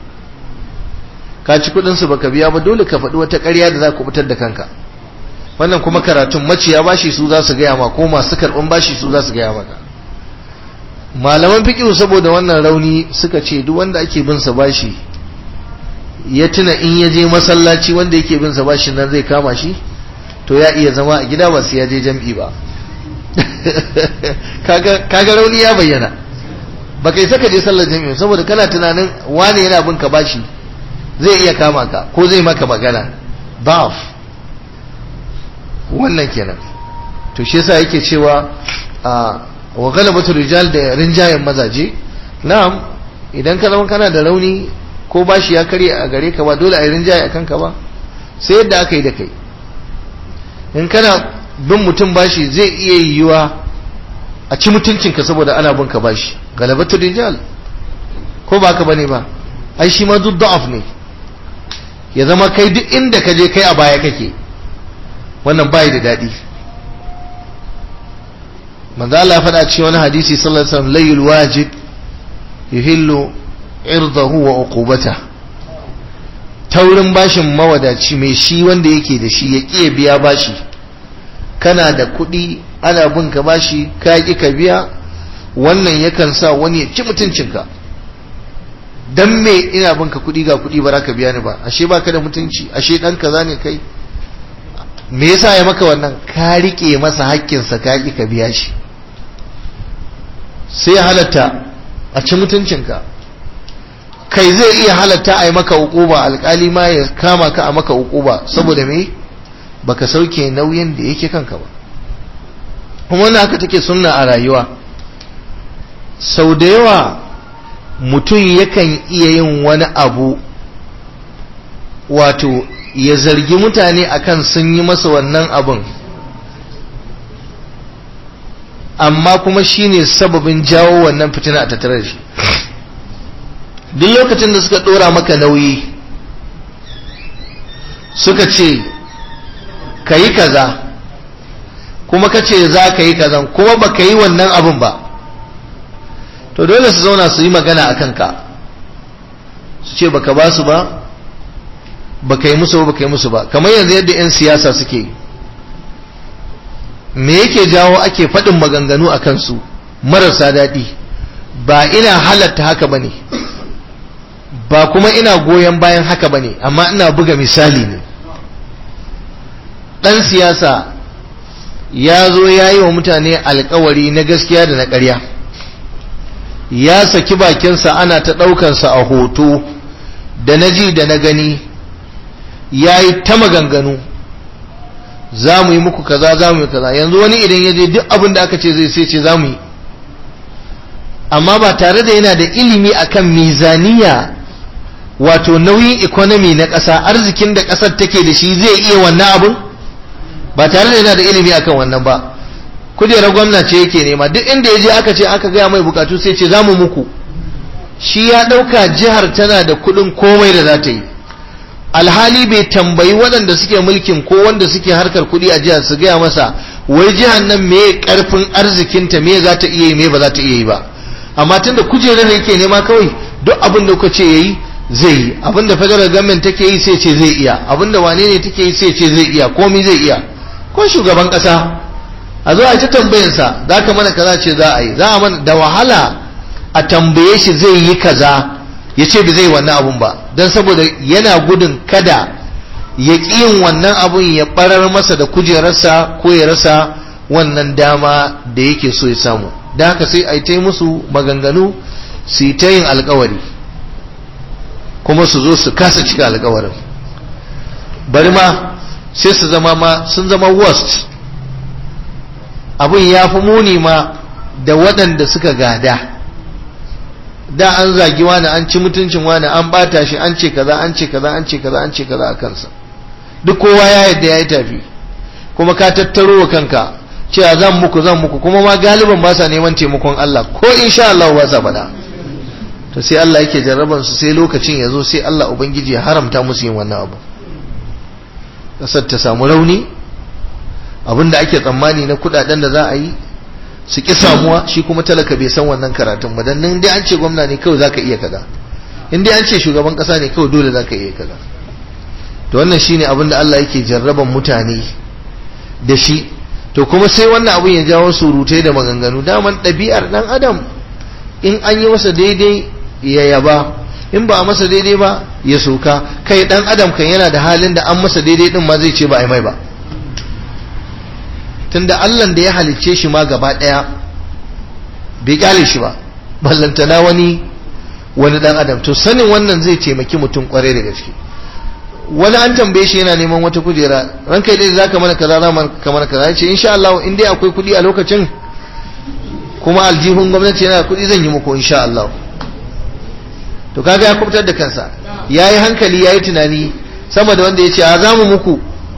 ka ci kudin su baka biya ba dole ka faɗi wata ƙarya da za ku fitar da kanka wannan kuma karatun maciya bashi su za su gaya ma ko masu karɓan bashi su za su gaya maka malaman fiqh saboda wannan rauni suka ce duk wanda ake bin sa bashi ya tuna in ya je masallaci wanda yake bin sa bashi nan zai kama shi to ya iya zama a gida ba sai ya je jam'i ba kaga rauni ya bayyana ba kai saka je sallar jami'a saboda kana tunanin wane yana bin ka bashi zai iya kama ka ko zai maka magana daf wannan kenan to shi yasa yake cewa wa galabatu rijal da rinjayen mazaje na'am idan ka zama kana da rauni ko bashi ya karye a gare ka ba dole a yi rinjaye a kanka ba sai yadda aka yi da kai in kana bin mutum bashi zai iya yiwuwa a ci mutuncinka saboda ana bin ka bashi galabatu rijal ko ba ka bane ba ai shi ma duk da'af ne ya zama kai duk inda ka je kai a baya kake wannan bai da daɗi manzo Allah faɗa cikin wani hadisi sallallahu alaihi wasallam layul wajib yuhillu irdahu wa uqubata taurin bashin mawadaci mai shi wanda yake da shi ya ƙiya biya bashi kana da kuɗi ana bin ka bashi ka ƙi ka biya wannan yakan sa wani ya ci mutuncinka dan me ina bin ka kuɗi ga kuɗi ba za ka biya ni ba ashe baka da mutunci ashe ɗan kaza ne kai me yasa ya maka wannan ka riƙe masa haƙƙinsa ka ƙi ka biya shi sai ya halatta a ci mutuncinka kai zai iya halatta a yi maka hukuba alkali ma ya kama ka a maka hukuba saboda me baka sauke nauyin da yake kanka ba kuma wannan haka take sunna a rayuwa sau da yawa mutum yakan iya yin wani abu wato ya zargi mutane akan sun yi masa wannan abun amma kuma shine sababin jawo wannan fitina a tattare da shi duk lokacin da suka dora maka nauyi suka ce ka yi kaza kuma ka ce za ka yi kazan kuma ba ka yi wannan abin ba to dole su zauna su yi magana a kanka su ce baka ba su ba baka yi musu ba baka yi musu ba kamar yanzu yadda 'yan siyasa suke yi me yake jawo ake faɗin maganganu a kansu marasa daɗi ba ina halatta haka ba ne ba kuma ina goyon bayan haka ba ne amma ina buga misali ne ɗan siyasa ya zo ya yi wa mutane alkawari na gaskiya da na ƙarya ya saki bakinsa ana ta ɗaukansa a hoto da na ji da na gani ya yi ta maganganu za mu yi muku kaza za mu yi kaza yanzu wani idan ya je duk abin da aka ce zai sai ce za mu yi amma ba tare da yana da ilimi akan mizaniya wato nauyin economy na ƙasa arzikin da ƙasar take da shi zai iya wannan abin ba tare da yana da ilimi akan wannan ba kujerar gwamna ce yake nema duk inda ya je aka ce aka gaya mai bukatu sai ce za mu muku shi ya ɗauka jihar tana da kuɗin komai da za ta yi alhali bai tambayi waɗanda suke mulkin ko wanda suke harkar kuɗi a jihar su gaya masa wai jihar nan me ƙarfin arzikinta me za ta iya yi me ba za ta iya yi ba amma tunda kujerar yake nema kawai duk abin da kuka ce yayi zai yi abin da federal government take yi sai ce zai iya abin da wane ne take yi sai ce zai iya komai zai iya ko shugaban ƙasa a zo a ta tambayinsa za ka mana kaza ce za a yi za a mana da wahala a tambaye shi zai yi kaza ya ce ba zai wannan abun ba don saboda yana gudun kada ya ƙi yin wannan abun ya ɓarar masa da kujerarsa ko ya rasa wannan dama da yake so ya samu da haka sai a yi ta musu maganganu su yi ta yin alkawari kuma su zo su kasa cika alkawarin bari ma sai su zama ma sun zama worst abin ya fi muni ma da waɗanda suka gada da an zagi wani an ci mutuncin wani an bata shi an ce kaza an ce kaza an ce kaza an ce kaza a kansa duk kowa ya yadda ya yi tafi kuma ka tattaro wa kanka cewa zan muku zan muku kuma ma galiban ba sa neman taimakon Allah ko insha Allah ba sa faɗa to sai Allah yake jarraban su sai lokacin ya zo sai Allah ubangiji ya haramta musu yin wannan abu kasar ta samu rauni abinda ake tsammani na kudaden da za a yi su ki samuwa shi kuma talaka bai san wannan karatun ba dan nan dai an ce gwamna ne kawai zaka iya kaza in dai an ce shugaban kasa ne kawai dole zaka iya kaza to wannan shine abin da Allah yake jarraban mutane da shi to kuma sai wannan abin ya jawo surutai da maganganu daman ɗabi'ar dan adam in an yi masa daidai ya yaba in ba a masa daidai ba ya soka kai dan adam kan yana da halin da an masa daidai din ma zai ce ba a yi mai ba tunda Allah da ya halicce shi ma gaba daya bai kyale shi ba ballantana wani wani dan adam to sanin wannan zai taimaki mutum kware da gaske wani an tambaye shi yana neman wata kujera ranka dai zaka mana kaza za ka mana kaza yace insha Allah in dai akwai kudi a lokacin kuma aljihun gwamnati yana kudi zan yi muku insha Allah to kaga ya kubutar da kansa yayi hankali yayi tunani sama da wanda yace a za mu muku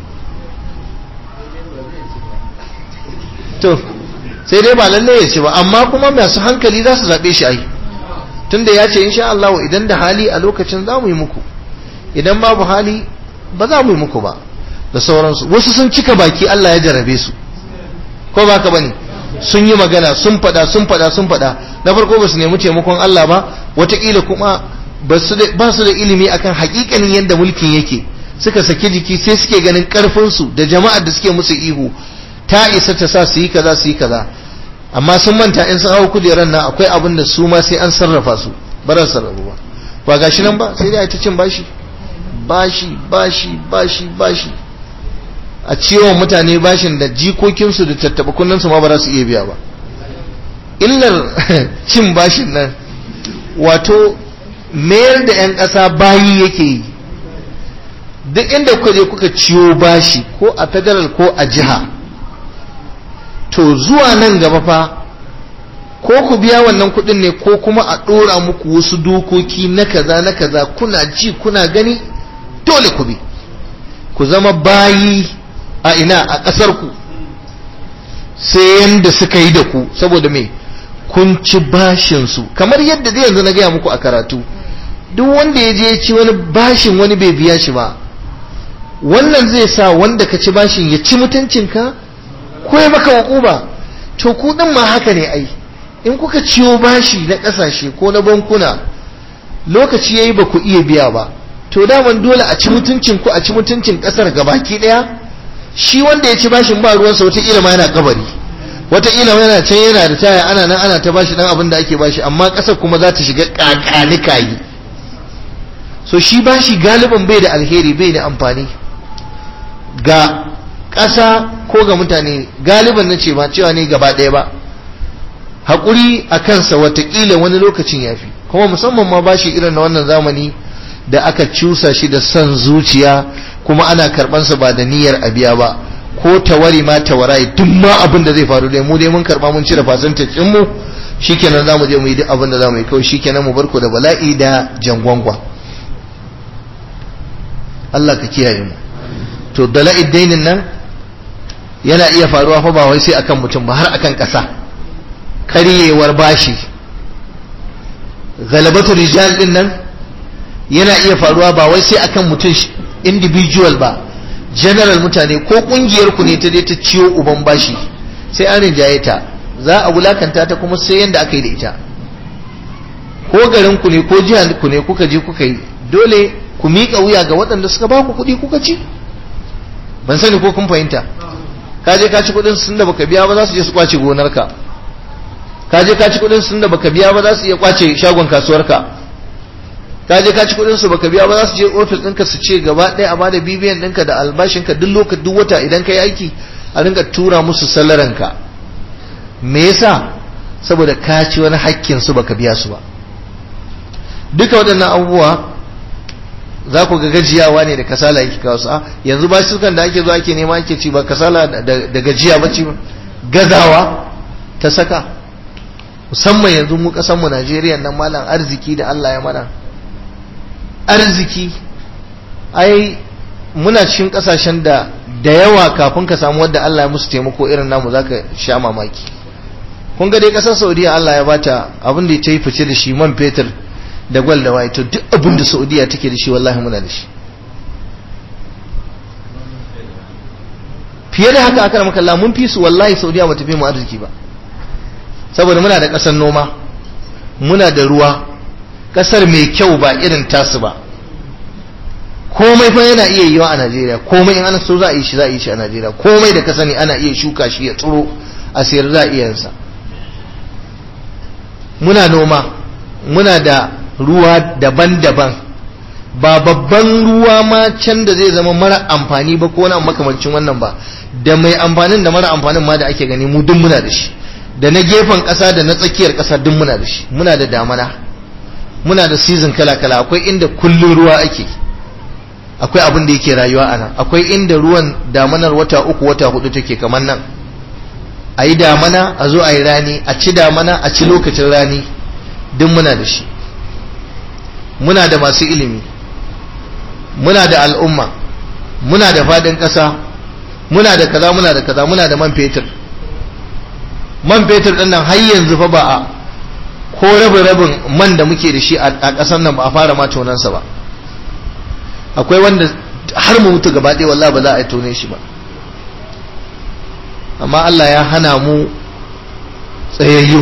to sai dai ba lalle ya ce ba amma kuma masu hankali za su zaɓe shi ai tunda ya ce insha Allah idan da hali a lokacin za mu yi muku idan babu hali ba za mu yi muku ba da sauransu wasu sun cika baki Allah ya jarabe su ko ba ka bane sun yi magana sun fada sun fada sun fada na farko ba su nemi taimakon Allah ba wataƙila kuma ba su da ilimi akan hakikanin yadda mulkin yake suka saki jiki sai suke ganin karfinsu da jama'ar da suke musu ihu ta isa ta sa su yi kaza su yi kaza amma sun manta in sun hau kujerar nan akwai abin da su ma sai an sarrafa su ba za su sarrafu ba ba gashi nan ba sai dai ta cin bashi bashi bashi bashi bashi a ciwon mutane bashin da jikokinsu da tattaba kunnansu ma ba za su iya biya ba illar cin bashin nan wato mayar da 'yan ƙasa bayi yake yi duk inda kuka je kuka ciyo bashi ko a federal ko a jiha to zuwa nan gaba fa ko ku biya wannan kudin ne ko kuma a ɗora muku wasu dokoki na kaza na kaza kuna ji kuna gani dole ku bi ku zama bayi a ina a ƙasar ku sai yanda suka yi da ku saboda me kun ci bashin su kamar yadda zai yanzu na gaya muku a karatu duk wanda ya je ci wani bashin wani bai biya shi ba wannan zai sa wanda ka ci bashin ya ci mutuncinka ko ya maka hukuma to ku din ma haka ne ai in kuka ciyo bashi na kasashe ko na bankuna lokaci yayi ba ku iya biya ba to daman dole a ci mutuncin ku a ci mutuncin kasar gabaki daya shi wanda ya ci bashin ba ruwansa wataƙila ma yana kabari wataƙila yana can yana da taya ana nan ana ta bashi dan abin da ake bashi amma kasar kuma za ta shiga kakanikayi so shi bashi galiban bai da alheri bai da amfani ga ƙasa ko ga mutane galiban na ce ba cewa ne gaba ɗaya ba haƙuri a kansa watakila wani lokacin ya fi kuma musamman ma bashi irin na wannan zamani da aka cusa shi da son zuciya kuma ana karɓansa ba da niyyar a biya ba ko tawari ma tawarai duk ma abin da zai faru dai mu dai mun karɓa mun cire fasantin mu shikenan za mu je mu yi duk abin da za mu yi kawai shikenan mu barko da bala'i da jangwangwa Allah ka kiyaye mu to dala'id dainin nan yana iya faruwa fa ba wai sai akan mutum ba har akan ƙasa karyewar bashi galabatu rijal din nan yana iya faruwa ba wai sai akan mutum individual ba general mutane ko kungiyar ku ne ta je ta ciyo uban bashi sai an rinjaye ta za a wulakanta ta kuma sai yanda aka yi da ita ko garin ku ne ko jihar ku ne kuka je kuka yi dole ku miƙa wuya ga waɗanda suka ba ku kuɗi kuka ci ban sani ko kun fahimta ka je ka ci kuɗin sun da baka biya ba za su je su kwace gonarka ka je ka ci kuɗin sun da baka biya ba za su iya kwace shagon kasuwarka ka je ka ci kuɗin su baka biya ba za su je ofis ɗinka su ce gaba ɗaya a bada bibiyan ɗinka da albashinka duk lokacin duk wata idan ka yi aiki a rinka tura musu salaranka me yasa saboda ka ci wani hakkin su baka biya su ba duka waɗannan abubuwa za ku ga gajiyawa ne da kasala yake kawo su yanzu ba sukan da ake zo ake nema ake ci ba kasala da gajiya ba ci ba gazawa ta saka musamman yanzu mu kasan mu Najeriya nan malam arziki da Allah ya mana arziki ai muna cikin kasashen da da yawa kafin ka samu wanda Allah ya musu taimako irin namu zaka sha mamaki kun ga dai kasar Saudiya Allah ya bata abin da ta yi fice da shi man fetur da gwal da waye to duk abin da saudiya take da shi wallahi muna da shi fiye da haka aka maka Allah mun fi su wallahi saudiya bata fi mu arziki ba saboda muna da kasar noma muna da ruwa kasar mai kyau ba irin tasu ba komai fa yana iya yiwa a Najeriya komai in ana so za a yi shi za a yi shi a Najeriya komai da ka sani ana iya shuka shi ya tsiro a sayar za a iya yansa muna noma muna da ruwa daban-daban ba babban ruwa ma can da zai zama mara amfani ba ko wani makamancin wannan ba da mai amfanin da mara amfanin ma da ake gani mu duk muna da shi da na gefen ƙasa da na tsakiyar ƙasa duk muna da shi muna da damana muna da season kala-kala akwai inda kullun ruwa ake akwai abin da yake rayuwa a nan akwai inda ruwan damanar wata uku wata hudu take kamar nan a yi damana a zo a yi rani a ci damana a ci lokacin rani duk muna da shi muna da masu ilimi muna da al'umma muna da fadin ƙasa muna da kaza muna da kaza muna da man fetur man fetur ɗin nan har yanzu fa ba a ko rabin rabin man da muke da shi a ƙasar nan ba a fara ma tonansa ba akwai wanda har mu mutu gaba ɗaya wallahi ba za a tone shi ba amma Allah ya hana mu tsayayyu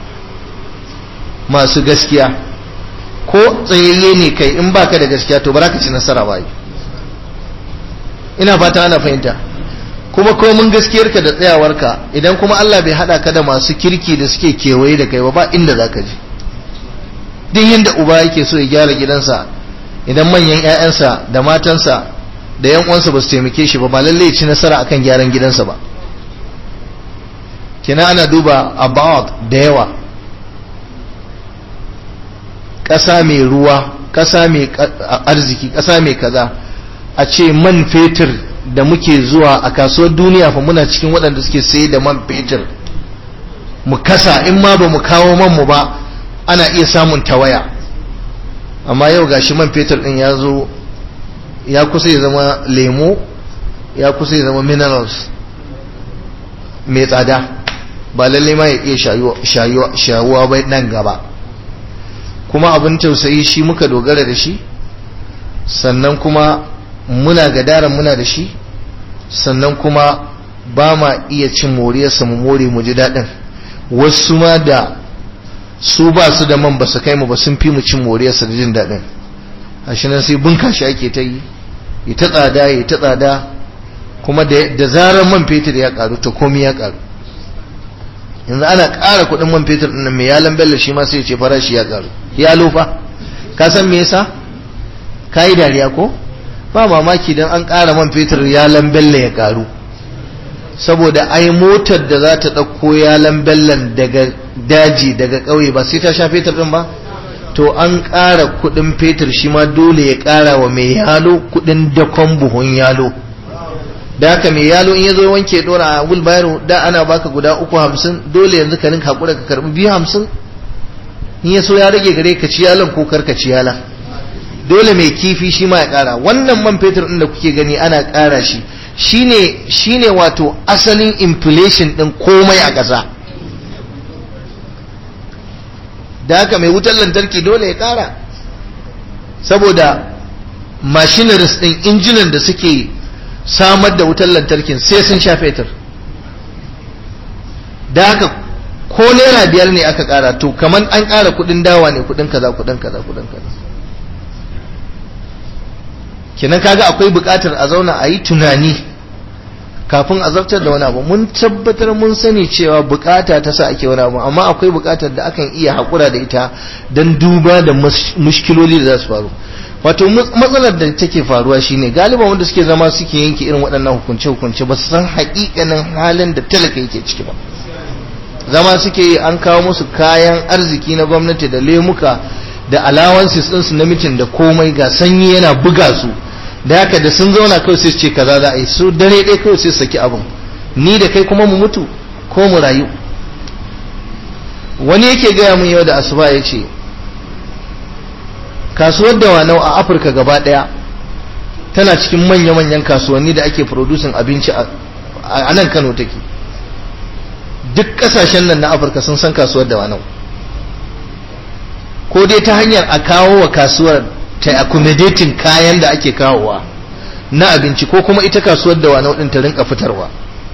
masu gaskiya ko tsayayye ne kai in baka da gaskiya to ba za ka ci nasara ba ina fata ana fahimta kuma komin gaskiyarka da tsayawarka idan kuma Allah bai hada ka da masu kirki da suke kewaye da kai ba ba inda za ka ji duk yadda uba yake so ya gyara gidansa idan manyan 'ya'yansa da matansa da yan uwansa ba su taimake shi ba ba lallai ci nasara akan gyaran gidansa ba kina ana duba about da yawa ƙasa mai ruwa ƙasa mai arziki ƙasa mai kaza a ce man fetur da muke zuwa a kasuwar duniya fa muna cikin waɗanda suke saye da man fetur mu kasa in ma ba mu kawo man mu ba ana iya samun tawaya amma yau gashi man fetur ɗin ya zo ya kusa ya zama lemo ya kusa ya zama minerals mai tsada ba lalle ma ya iya shayuwa bai nan gaba kuma abin tausayi shi muka dogara da shi sannan kuma muna gadara muna da shi sannan kuma ba ma iya cin moriyarsa mu more mu ji daɗin wasu ma da su ba su da man ba su kai mu ba sun fi mu cin moriyarsa da jin daɗin a shi nan sai bunka shi ake ta yi ya ta tsada ya ta tsada kuma da zarar man fetur ya karu to komi ya karu yanzu ana ƙara kuɗin man fetur ɗin mai yalan bello shi ma sai ya ce farashi ya karu ya lofa ka san me yasa ka yi dariya ko ba mamaki don an ƙara man fetur yalan bello ya karu saboda ai motar da za ta ɗauko yalan bellon daga daji daga ƙauye ba sai ta sha fetur ɗin ba to an ƙara kuɗin fetur shi ma dole ya ƙara wa mai yalo kuɗin dakon buhun yalo da haka mai yalo in ya zo wanke ɗora a wulbayaro da ana baka guda uku hamsin dole yanzu ka ninka haƙura ka karɓi biyu hamsin in ya so ya rage gare ka ci yalon ko kar ka ci yala dole mai kifi shi ma ya ƙara wannan man fetur ɗin da kuke gani ana ƙara shi shine shine wato asalin inflation ɗin komai a ƙasa da haka mai wutar lantarki dole ya kara saboda machineries din injinan da suke samar da wutar lantarkin sai sun sha fetur da haka ko naira biyar ne aka kara to kamar an kara kudin dawa ne kudin kaza kudin kaza kudin kaza kenan kaga akwai bukatar a zauna a yi tunani kafin a zartar da wani abu mun tabbatar mun sani cewa bukata ta sa ake wani abu amma akwai bukatar da akan iya haƙura da ita don duba da mushkiloli da za su faru wato matsalar da take faruwa shine galiban wanda suke zama suke yanke irin waɗannan hukunce-hukunce ba su san haƙiƙanin halin da talaka yake ciki ba zama suke yi an kawo musu kayan arziki na gwamnati da lemuka da allowances ɗinsu na mitin da komai ga sanyi yana buga su da haka da sun zauna kawai sai ce kaza za a yi su dare ɗaya kawai sai saki abin ni da kai kuma mu mutu ko mu rayu wani yake gaya mun yau da asuba ya ce kasuwar da wanau a afirka gaba ɗaya tana cikin manya-manyan kasuwanni da ake producing abinci a nan kano take duk ƙasashen nan na afirka sun san kasuwar da wanau ko dai ta hanyar a kawo wa kasuwar ta accommodating kayan da ake kawowa na abinci ko kuma ita kasuwar da wani ɗin ta rinka fitarwa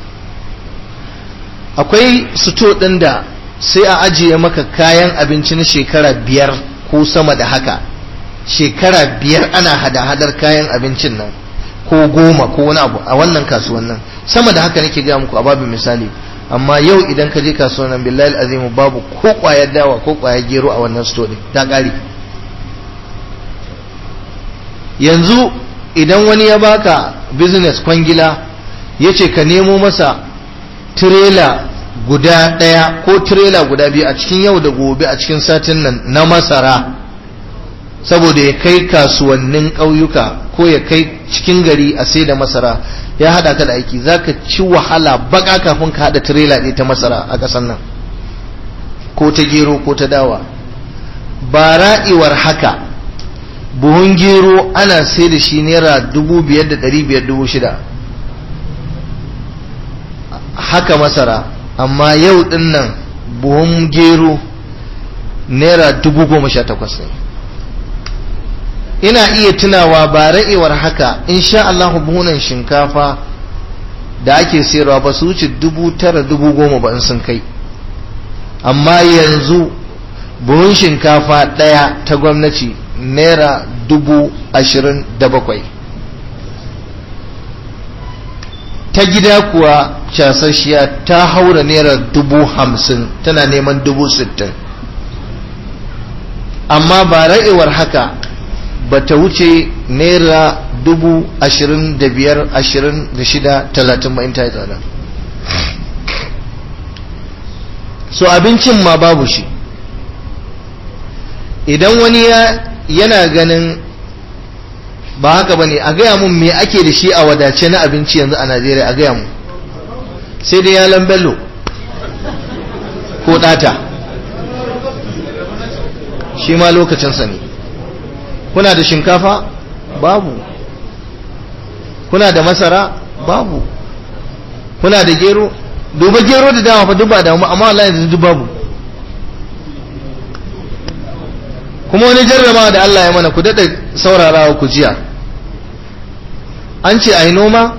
akwai suto ɗin da sai a ajiye maka kayan abinci na shekara biyar ko sama da haka shekara biyar ana hada-hadar kayan abincin nan ko goma ko wani abu a wannan kasuwan nan sama da haka nake gaya muku a babin misali amma yau idan ka je kasuwan nan billahi azimu babu ko kwayar dawa ko kwayar gero a wannan store ta ƙare yanzu idan wani ya baka business kwangila ya ce ka nemo masa tirela guda ɗaya ko tirela guda biyu a cikin yau da gobe a cikin satin nan na masara saboda ya kai kasuwannin ƙauyuka ko ya kai cikin gari a sai da masara ya haɗa ka da aiki za ka ci wahala baka kafin ka haɗa tirela ɗaya ta masara a ƙasar nan ko ta gero ko ta dawa ba ra'iwar haka buhun gero ana sai da shi naira dubu biyar da ɗari biyar dubu shida haka masara amma yau ɗin nan buhun gero naira dubu goma sha takwas ne ina iya tunawa ba ra'ewar haka insha Allah buhunan shinkafa da ake sayarwa ba su wuce dubu tara dubu goma ba in sun kai amma yanzu buhun shinkafa ɗaya ta gwamnati naira dubu ashirin da bakwai ta gida kuwa casashiya ta haura naira dubu hamsin tana neman dubu sittin amma ba ra'ewar haka ba ta wuce naira dubu ashirin da biyar ashirin da shida talatin ba in ta yi tsada so abincin ma babu shi idan wani yana ganin ba haka ba ne a gaya mun me ake da shi a wadace na abinci yanzu a najeriya a gaya mu sai dai yalan bello ko ɗata shi ma lokacinsa ne kuna da shinkafa babu kuna da masara babu kuna da gero duba gero da dama fa duk ba damu amma Allah yanzu duk babu kuma wani jarrama da Allah ya mana ku daɗa saurarawa ku jiya an ce a yi noma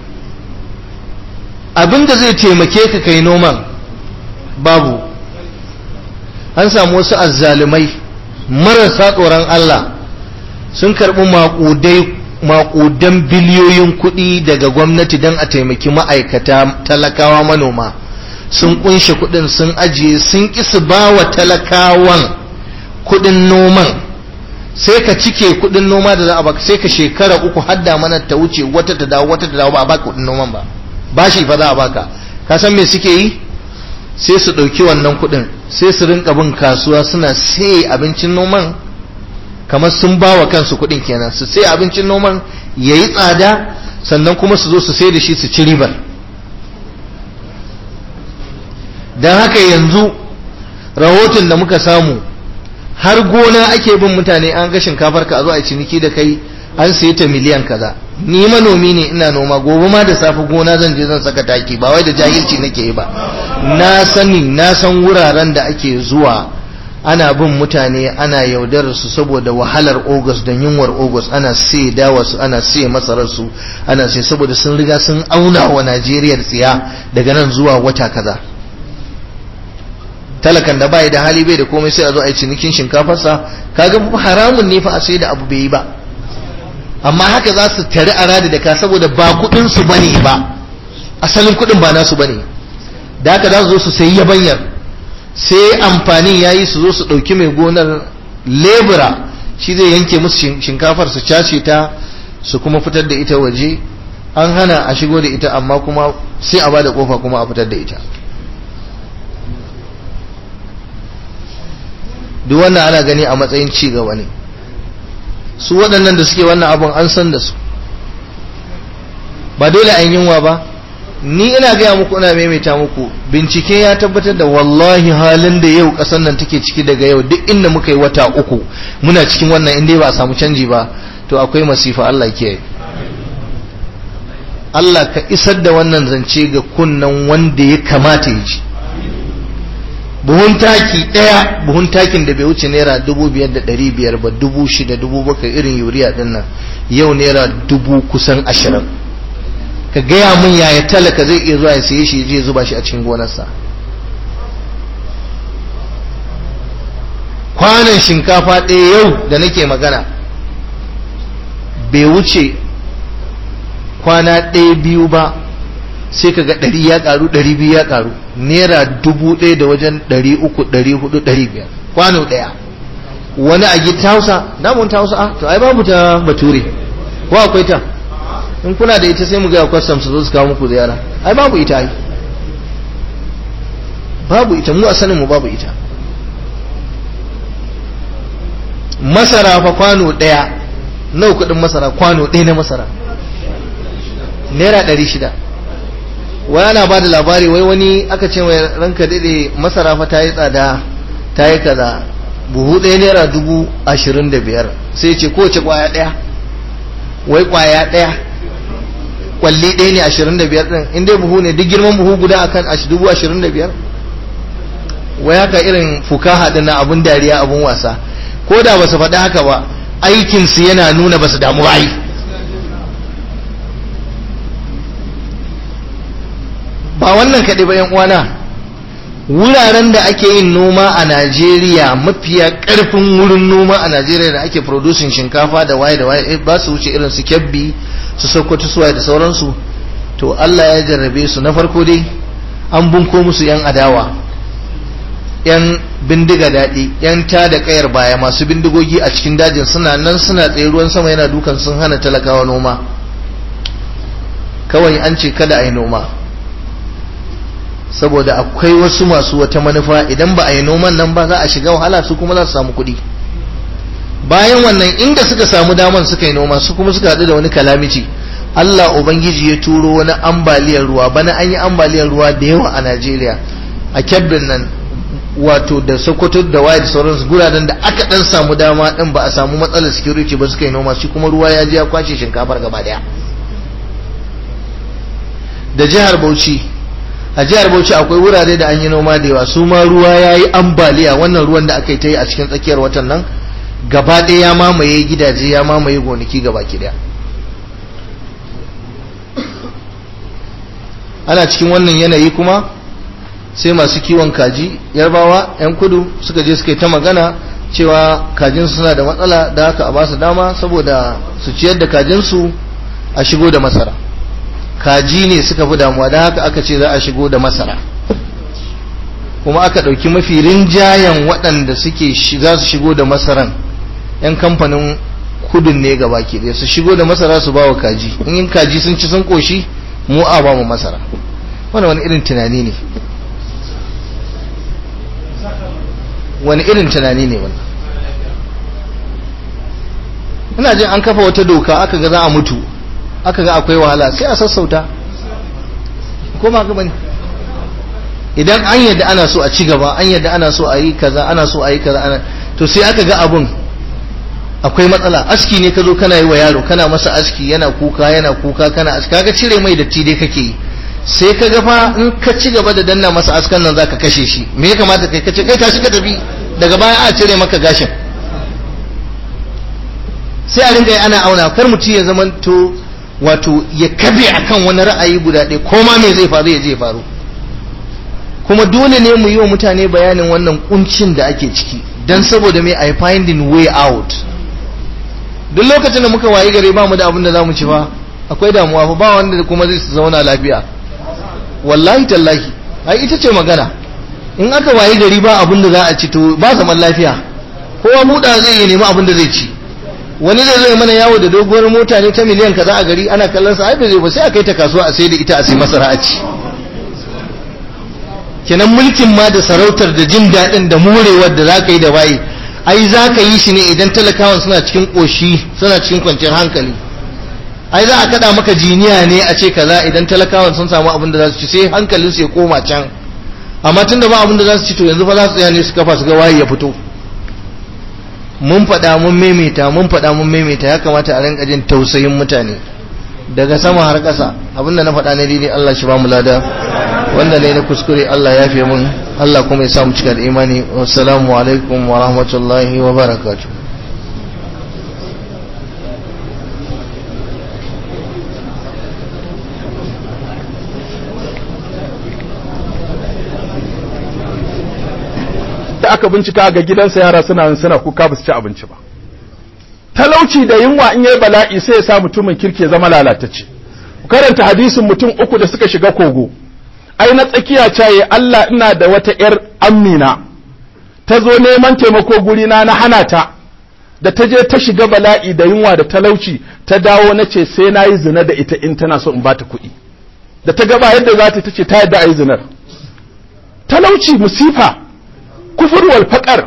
abinda zai taimake ka kai noman babu an samu wasu azzalumai marasa tsoron Allah sun karɓi maƙudai maƙudan biliyoyin kuɗi daga gwamnati don a taimaki ma'aikata talakawa manoma sun kunshe kuɗin sun ajiye sun ƙi su ba wa talakawan kuɗin noman sai ka cike kuɗin noma da za a baka sai ka shekara uku hadda mana ta wuce wata ta dawo wata ta dawo ba a baka kuɗin noman ba ba shi fa za a baka ka san me suke yi sai su ɗauki wannan kuɗin sai su rinka bin kasuwa suna sai abincin noman kamar sun ba wa kansu kuɗin kenan su sai abincin noman ya yi tsada sannan kuma su zo su sai da shi su ci ribar don haka yanzu rahoton da muka samu har gona ake bin mutane an ga shinkafar ka a zo a ciniki da kai an sayi ta miliyan kaza ni manomi ne ina noma gobe ma da safe gona zan je zan saka taki ba wai da jahilci nake yi ba na sani na san wuraren da ake zuwa ana bin mutane ana yaudarar su saboda wahalar ogos da yunwar ogos ana sai dawa su ana sai masarar su ana sai saboda sun riga sun auna wa Najeriya tsiya daga nan zuwa wata kaza talakan da bai da hali bai da komai sai a zo a yi cinikin shinkafarsa kaga haramun ne fa a sai da abu bai yi ba amma haka za su tari a radi da ka saboda ba kudin su bane ba asalin kudin ba nasu bane da haka za su zo su sayi yabanyar sai amfanin yayi su zo su dauki mai gonar lebura shi zai yanke musu shinkafar su cashe ta su kuma fitar da ita waje an hana a shigo da ita amma kuma sai a bada kofa kuma a fitar da ita duk wannan ana gani a matsayin ci gaba ne su waɗannan da suke wannan abun an san da su ba dole an yunwa ba ni ina gaya muku ina maimaita muku bincike ya tabbatar da wallahi halin da yau ƙasar nan take ciki daga yau duk inda muka yi wata uku muna cikin wannan inda ba a samu canji ba to akwai masifa Allah ke Allah ka isar da wannan zance ga kunnan wanda ya kamata ya ji buhun taki ɗaya buhun takin da bai wuce naira dubu biyar da ɗari biyar ba dubu shida dubu bakwai irin yuriya ɗin nan yau naira dubu kusan ashirin ka gaya min yaya talaka zai iya zuwa ya saye shi je zuba shi a cikin gonarsa kwanan shinkafa ɗaya yau da nake magana bai wuce kwana ɗaya biyu ba sai ka ga ɗari ya ƙaru ɗari biyu ya ƙaru naira dubu ɗaya da wajen ɗari uku ɗari hudu ɗari biyar kwano ɗaya wani a gita hausa damun ta hausa a to ai babu ta bature ko akwai ta in kuna da ita sai mu gaya kwastam su zo su kawo muku ziyara ai babu ita ai babu ita mu a sanin mu babu ita masara fa kwano ɗaya nawa kuɗin masara kwano ɗaya na masara naira ɗari shida wai ana ba da labari wai wani aka ce mai ranka daɗe masara fa ta yi tsada ta yi kaza buhu ɗaya naira dubu ashirin da biyar sai ce kowace ƙwaya ɗaya wai ƙwaya ɗaya ƙwalli ɗaya ne ashirin da biyar ɗin in dai buhu ne duk girman buhu guda akan dubu ashirin da biyar wai haka irin fukaha ɗin na abun dariya abun wasa ko da ba su faɗi haka ba aikinsu yana nuna ba su damu bayi ba wannan kaɗai ba uwana wuraren da ake yin noma a najeriya mafiya ƙarfin wurin noma a najeriya da ake producing shinkafa da waye da waye ba su wuce irin su kyabbi su sokoto suwaye da sauransu to allah ya jarrabe su na farko dai an bunko musu yan adawa yan bindiga daɗi yan ta da ƙayar baya masu bindigogi a cikin dajin suna nan suna tsaye ruwan sama yana dukan sun hana talakawa noma kawai an ce kada a yi noma saboda akwai wasu masu wata manufa idan ba a yi noman nan ba za a shiga wahala su kuma za su samu kuɗi bayan wannan inda suka samu daman suka yi noma su kuma suka haɗu da wani kalamici Allah Ubangiji ya turo wani ambaliyar ruwa bana an yi ambaliyar ruwa da yawa a Najeriya a kyabbin nan wato da Sokoto da waye da sauransu guraden da aka dan samu dama din ba a samu matsalar security ba suka yi noma shi kuma ruwa ya je ya kwashe shinkafar gaba daya da jihar Bauchi a jihar Bauchi akwai wurare da an yi noma da yawa su ma ruwa ya yi ambaliya wannan ruwan da aka yi ta yi a cikin tsakiyar watan nan gaba ɗaya ya mamaye gidaje ya mamaye gonaki gaba ki daya ana cikin wannan yanayi kuma sai masu kiwon kaji yarbawa 'yan kudu suka je suka yi ta magana cewa kajin suna da matsala da haka a ba su dama saboda su ciyar da kajinsu a shigo da masara kaji ne suka fi damuwa da haka aka ce za a shigo da masara kuma aka ɗauki mafi rinjayen waɗanda suke za su shigo da masaran 'yan kamfanin kudin ne ga baki ɗaya su shigo da masara su ba wa kaji in kaji sun ci sun koshi mu a ba mu masara wani wani irin tunani ne wani irin tunani ne wannan ina jin an kafa wata doka aka ga za a mutu aka ga akwai wahala sai a sassauta ko ma ga bane idan an yadda ana so a ci gaba an yadda ana so a yi kaza ana so a yi kaza ana to sai aka ga abun akwai matsala aski ne ka zo kana yi wa yaro kana masa aski yana kuka yana kuka kana aski kaga cire mai datti dai kake yi sai ka ga fa in ka ci gaba da danna masa askan nan zaka kashe shi me ya kamata kai kace kai tashi ka tafi daga baya a cire maka gashin sai a ringa yi ana auna kar mutum ya zamanto wato ya kabe akan wani ra'ayi guda ɗaya ko ma me zai faru ya je faru kuma dole ne mu yi wa mutane bayanin wannan kuncin da ake ciki dan saboda me i finding way out duk lokacin da muka wayi gare ba mu da abin da za mu ci fa akwai damuwa fa ba wanda kuma zai zauna lafiya wallahi tallahi ai ita ce magana in aka wayi gari ba abin da za a ci to ba zaman lafiya kowa muda zai yi nemi abin da zai ci wani zai zo mana yawo da doguwar mota ne ta miliyan kaza a gari ana kallon sa ai bai zai ba sai a kai ta kasuwa a sai da ita a sai masara a ci kenan mulkin ma da sarautar da jin daɗin da morewar da za ka yi da waye ai za ka yi shi ne idan talakawan suna cikin ƙoshi suna cikin kwanciyar hankali ai za a kada maka jiniya ne a ce kaza idan talakawan sun samu abin da za su ci sai hankalin su ya koma can amma tun da ba abin da za su ci to yanzu fa za su tsaya ne su kafa su ga waye ya fito mun faɗa mun maimaita mun faɗa mun maimaita ya kamata a rinka jin tausayin mutane daga sama har ƙasa abinda na faɗa ne daidai Allah shi ba mu lada wanda ne na kuskure Allah ya fi mun Allah kuma ya sa mu cika da imani wassalamu alaikum wa rahmatullahi wa barakatuh da aka bincika ga gidansa yara suna suna kuka ba su ci abinci ba talauci da yunwa in yayi bala'i sai ya sa mutumin kirki ya zama lalatacce ku karanta hadisin mutum uku da suka shiga kogo ai na tsakiya caye Allah ina da wata yar amina ta zo neman taimako guri na na hana ta da ta je ta shiga bala'i da yunwa da talauci ta dawo na ce sai na yi zina da ita in tana so in ba ta kuɗi da ta gaba yadda za ta ce ta yadda a yi zinar talauci musifa kufur wal faƙar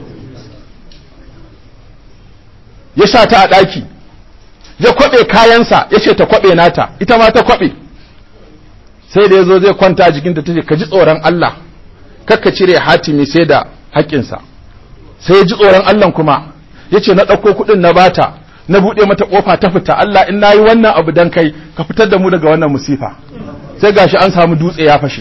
ya sa ta a ɗaki ya kwaɓe kayansa ya ce ta kwaɓe nata ita ma ta kwaɓe sai da ya zo zai kwanta a jikinta ta ce ka ji tsoron Allah kakka cire hatimi sai da haƙƙinsa sai ya ji tsoron Allah kuma ya ce na ɗauko kuɗin na bata na buɗe mata ƙofa ta fita Allah in na yi wannan abu dan kai ka fitar da mu daga wannan musifa sai gashi an samu dutse ya fashe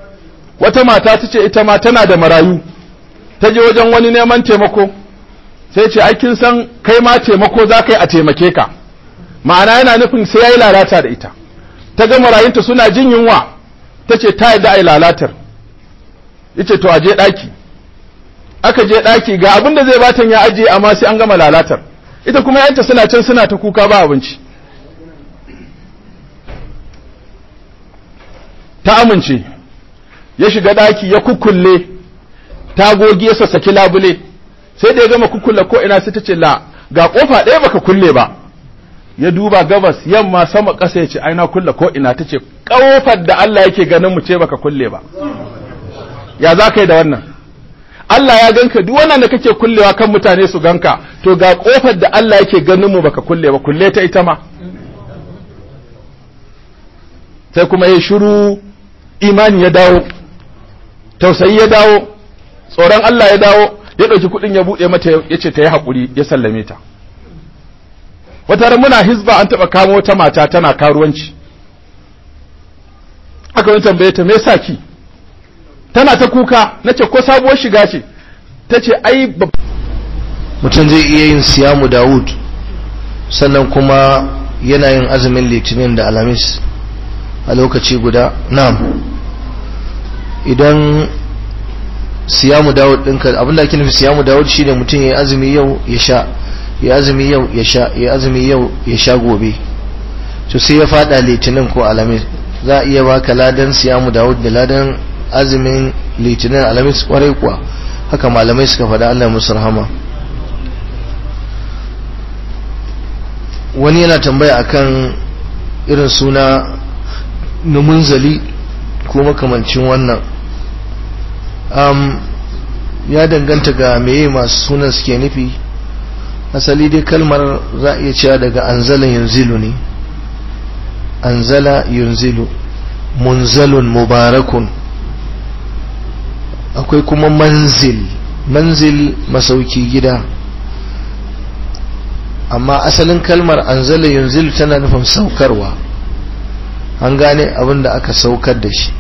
wata mata ta ce ita ma tana da marayu ta je wajen wani neman taimako sai ce ai kin san kai ma taimako za ka yi a taimake ka ma'ana yana nufin sai ya yi lalata da ita ta ga marayunta suna jin yunwa ta ce ta yadda a yi lalatar yace to a je ɗaki aka je ɗaki ga abin da zai batan ya ajiye amma sai an gama lalatar ita kuma yanta suna can suna ta kuka ba abinci ta amince ya shiga ɗaki ya kukkulle tagogi ya sassaki labule sai da ya gama kukkulle ko ina sai ta ce la ga kofa ɗaya baka kulle ba ya duba gabas yamma sama ƙasa ya ce ai na kulle ko ina ta ce ƙofar da Allah yake ganin mu ce baka kulle ba ya za ka yi da wannan Allah ya ganka duk wannan da kake kullewa kan mutane su ganka to ga kofar da Allah yake ganin mu baka kulle ba kulle ta ita ma sai kuma ya shiru imani ya dawo tausayi ya dawo tsoron Allah ya dawo ya ɗauki kuɗin ya buɗe mata ya ce ta yi haƙuri ya sallame ta wata ran muna hizba an taɓa kamo wata mata tana karuwanci aka wani tambaye ta me yasa ki tana ta kuka na ce ko sabuwar shiga ce ta ce ai mutum zai iya yin siyamu dawud sannan kuma yana yin azumin litinin da alamis a lokaci guda na'am idan siyamu dawud ɗinka abinda ake nufi siyamu dawud shine mutum ya yi azumi yau ya sha ya azumi yau ya sha ya azumi yau ya sha gobe to sai ya fada litinin ko alamis za a iya baka ladan siyamu dawud da ladan azumin litinin alamis kwarai kuwa haka malamai suka faɗa Allah musu rahama wani yana tambaya akan irin suna numunzali ko makamancin wannan um, ya danganta ga meye masu sunan suke nufi asali dai kalmar za a iya cewa daga anzala yunzilu ne anzala yunzilu munzalun mubarakun akwai kuma manzil manzil masauki gida amma asalin kalmar anzala yunzilu tana nufin saukarwa an gane abin da aka saukar da shi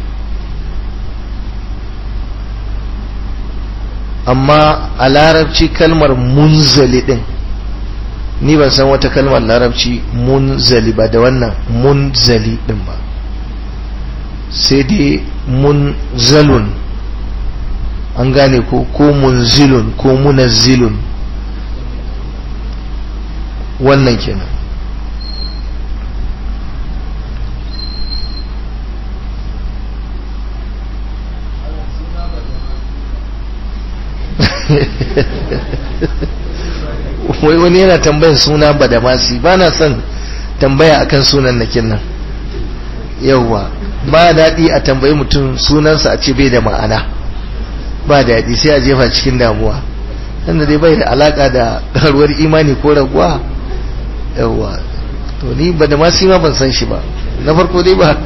amma a larabci kalmar munzali din ni ban san wata kalmar larabci munzali ba da wannan munzali din ba sai dai munzalun an gane ko ko munzilun ko munazzilun wannan kenan wai wani yana tambayin suna badamasi ba na son tambaya akan sunan nakin nan yauwa ba daɗi a tambayi mutum sunansa a ce bai da ma'ana ba daɗi sai a jefa cikin damuwa inda dai bai da alaka da karuwar imani ko raguwa yauwa to ni badamasi ma ban san shi ba na farko dai ba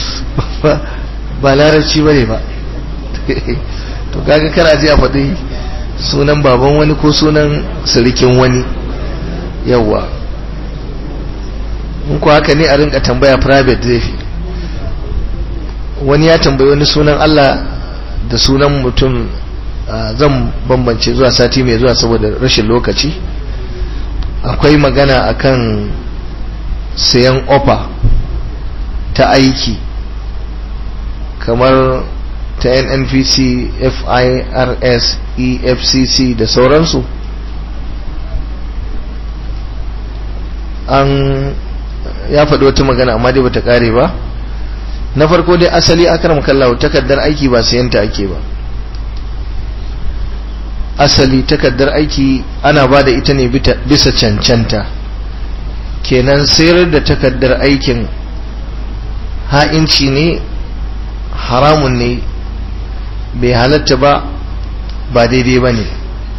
ba larabci ba ne ba to kaga kana ji a faɗi sunan baban wani ko sunan sirikin wani yawa in ku haka ne a rinka tambaya private zai fi wani ya tambayi wani sunan Allah da sunan mutum zan bambance zuwa sati mai zuwa saboda rashin lokaci akwai magana akan sayan ofa ta aiki kamar ta nnpc firs efcc da sauransu an ya faɗi wata magana amma dai bata ƙare ba na farko dai asali akaram kallahu takardar aiki ba sayanta ake ba asali takardar aiki ana ba da ita ne bisa cancanta kenan sayar da takardar aikin ha'inci ne haramun ne bai halatta ba ba daidai ba ne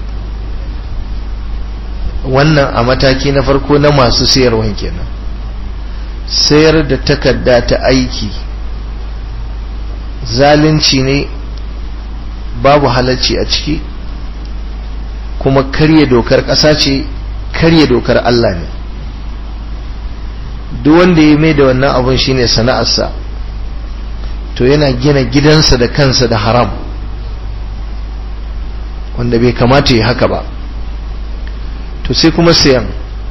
wannan a mataki na farko na masu sayarwan kenan sayar da takarda ta aiki zalunci ne babu halarci a ciki kuma karya dokar ƙasa ce karya dokar Allah ne duk wanda ya mai da wannan abun shine sana'arsa to yana gina gidansa da kansa da haram wanda bai kamata ya haka ba to sai kuma sayan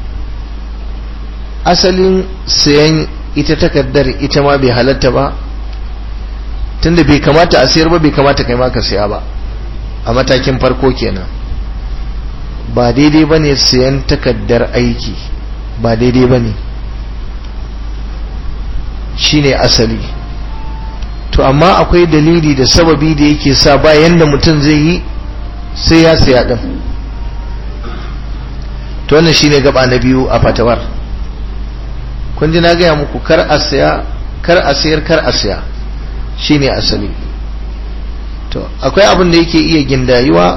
asalin sayan ita takardar ita ma bai halatta ba tunda bai kamata a sayar ba bai kamata kai ma ka saya ba a matakin farko kenan ba daidai ba ne sayan takardar aiki ba daidai ba ne shi ne asali to amma akwai dalili da sababi da yake sa bayan da mutum zai yi sai ya saya ɗin to wannan shine gaba na biyu a fatawar kun ji na gaya muku kar a saya kar a sayar kar a saya shine asali to akwai abin da yake iya gindayuwa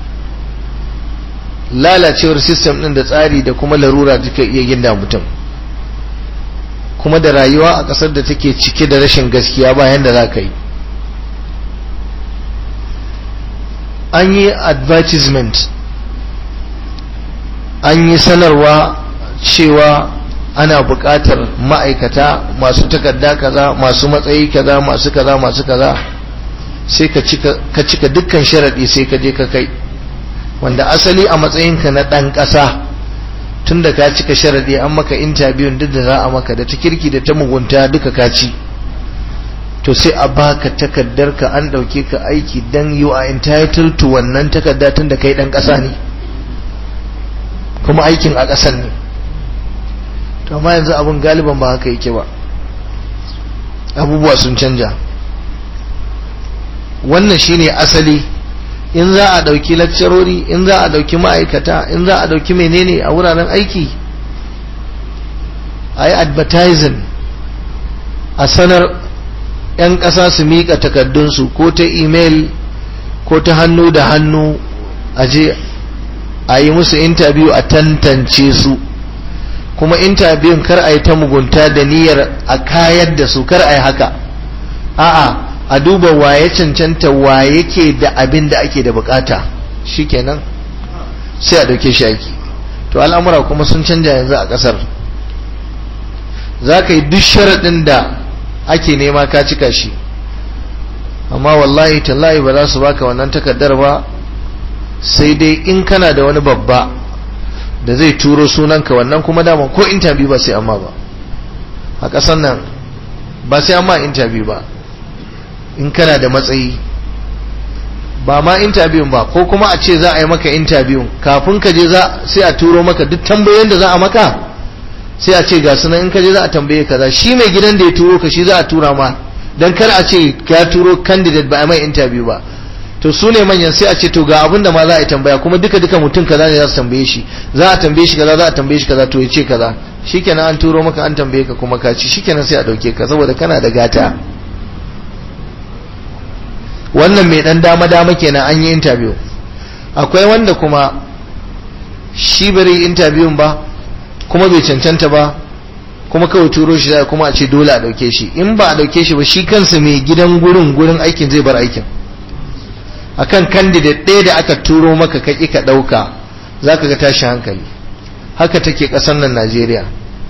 lalacewar system din da tsari da kuma larura take iya ginda mutum kuma da rayuwa a ƙasar da take cike da rashin gaskiya bayan da za ka yi an yi advertisement an yi sanarwa cewa ana buƙatar ma'aikata masu takarda kaza masu matsayi kaza masu kaza masu kaza sai ka cika dukkan sharaɗi sai ka je ka kai wanda asali a matsayinka na ɗan ƙasa tun da ka cika sharaɗi an maka intabiyun duk da za a maka da ta kirki da ta mugunta duka ka ci to sai a baka takardar ka an ɗauke ka aiki dan you are entitled to wannan takarda tun da kai ɗan ƙasa ne kuma aikin a ƙasan ne to amma yanzu abin galiban ba haka yake ba abubuwa sun canja wannan shine asali in za a ɗauki lakcarori in za a ɗauki ma'aikata in za a ɗauki menene a wuraren aiki a yi advertising a sanar 'yan ƙasa su miƙa takardunsu ko ta email ko ta hannu da hannu a je a yi musu interview a tantance su kuma interview kar a yi ta mugunta da niyyar a kayar da su kar a yi haka a'a a duba waye cancanta wa yake da abin da ake da bukata shikenan sai a dauke shi aiki to al'amura kuma sun canja yanzu a kasar za ka yi duk sharaɗin da ake nema ka cika shi amma wallahi tallahi ba za su baka wannan takardar ba sai dai in kana da wani babba da zai turo sunanka wannan kuma dama ko interview ba sai amma ba a ƙasar nan ba sai amma interview ba in kana da matsayi ba ma interview ba ko kuma a ce za a yi maka interview kafin ka je sai a turo maka duk tambayoyin da za a maka sai a ce ga sunan in ka je za a tambaye kaza shi mai gidan da ya turo ka shi za a tura ma dan kar a ce ka turo candidate ba a mai interview ba to su ne manyan sai a ce to ga abin da ma za a yi tambaya kuma duka duka mutum kaza ne za su tambaye shi za a tambaye shi kaza za a tambaye shi kaza to ya ce kaza shikenan an turo maka an tambaye ka kuma ka ci shikenan sai a dauke ka saboda kana da gata wannan mai dan dama dama kenan an yi interview akwai wanda kuma shi bari interview ba kuma bai cancanta ba kuma kawai turo shi zai kuma a ce dole a dauke shi in ba a dauke shi ba shi kansa mai gidan gurin gurin aikin zai bar aikin akan candidate ɗaya da aka turo maka ka ƙi ka ɗauka za ka ga tashi hankali haka take ƙasar nan najeriya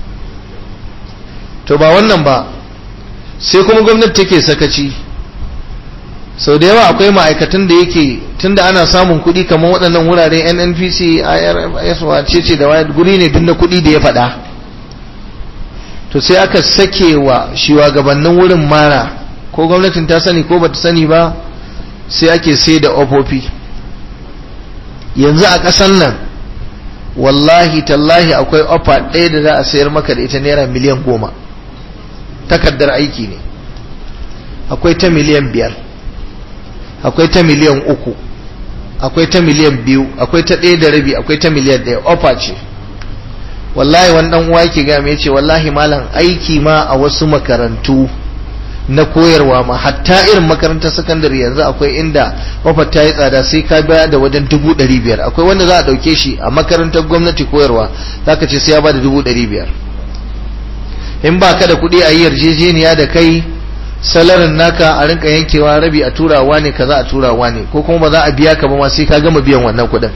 to ba wannan ba sai kuma gwamnati take sakaci sau da yawa akwai ma'aikatan da yake tunda ana samun kuɗi kamar waɗannan wurare nnpc irs wace ce da wayar guri ne duk na kuɗi da ya faɗa to sai aka sake wa shugabannin wurin mara ko gwamnatin ta sani ko bata sani ba sai ake sai da ofofi yanzu a ƙasan nan wallahi tallahi akwai ofa ɗaya da za a sayar maka da ita naira miliyan goma takardar aiki ne akwai ta miliyan biyar akwai ta miliyan uku akwai ta miliyan biyu akwai ta ɗaya da rabi akwai ta miliyan ɗaya ofa ce wallahi wani ɗan uwa yake gami ya ce wallahi malam aiki ma a wasu makarantu na koyarwa ma hatta irin makarantar sakandare yanzu akwai inda ofar ta yi tsada sai ka biya da wajen dubu ɗari biyar akwai wanda za a ɗauke shi a makarantar gwamnati koyarwa za ka ce sai ya ba da dubu ɗari biyar in ba ka da kuɗi a yi yarjejeniya da kai salarin naka a rinka yankewa rabi a turawa ne kaza a turawa ne ko kuma ba za a biya ka ba ma sai ka gama biyan wannan kuɗin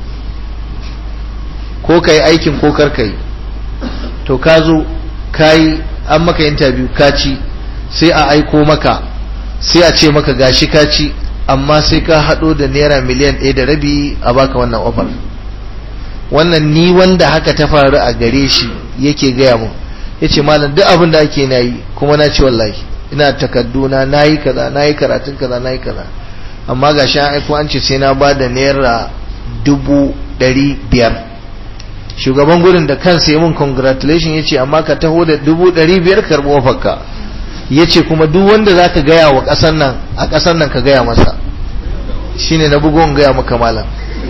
ko ka yi aikin ko kar ka yi to ka zo ka yi an maka interview ka ci sai a aiko maka sai a ce maka gashi ka ci amma sai ka haɗo da naira miliyan ɗaya da rabi a baka wannan ofar wannan ni wanda haka ta faru a gare shi yake gaya mun ya ce malam duk abin da ake na yi kuma na ce wallahi ina takadduna na yi kaza na yi karatun kaza na yi kaza amma ga shi aiko an ce sai na ba da naira dubu ɗari biyar shugaban gurin da kansa ya mun congratulation ya ce amma ka taho da dubu ɗari biyar karɓi ofarka ya ce kuma duk wanda za ka gaya wa ƙasar nan a ƙasar nan ka gaya masa shine na bugon gaya maka malam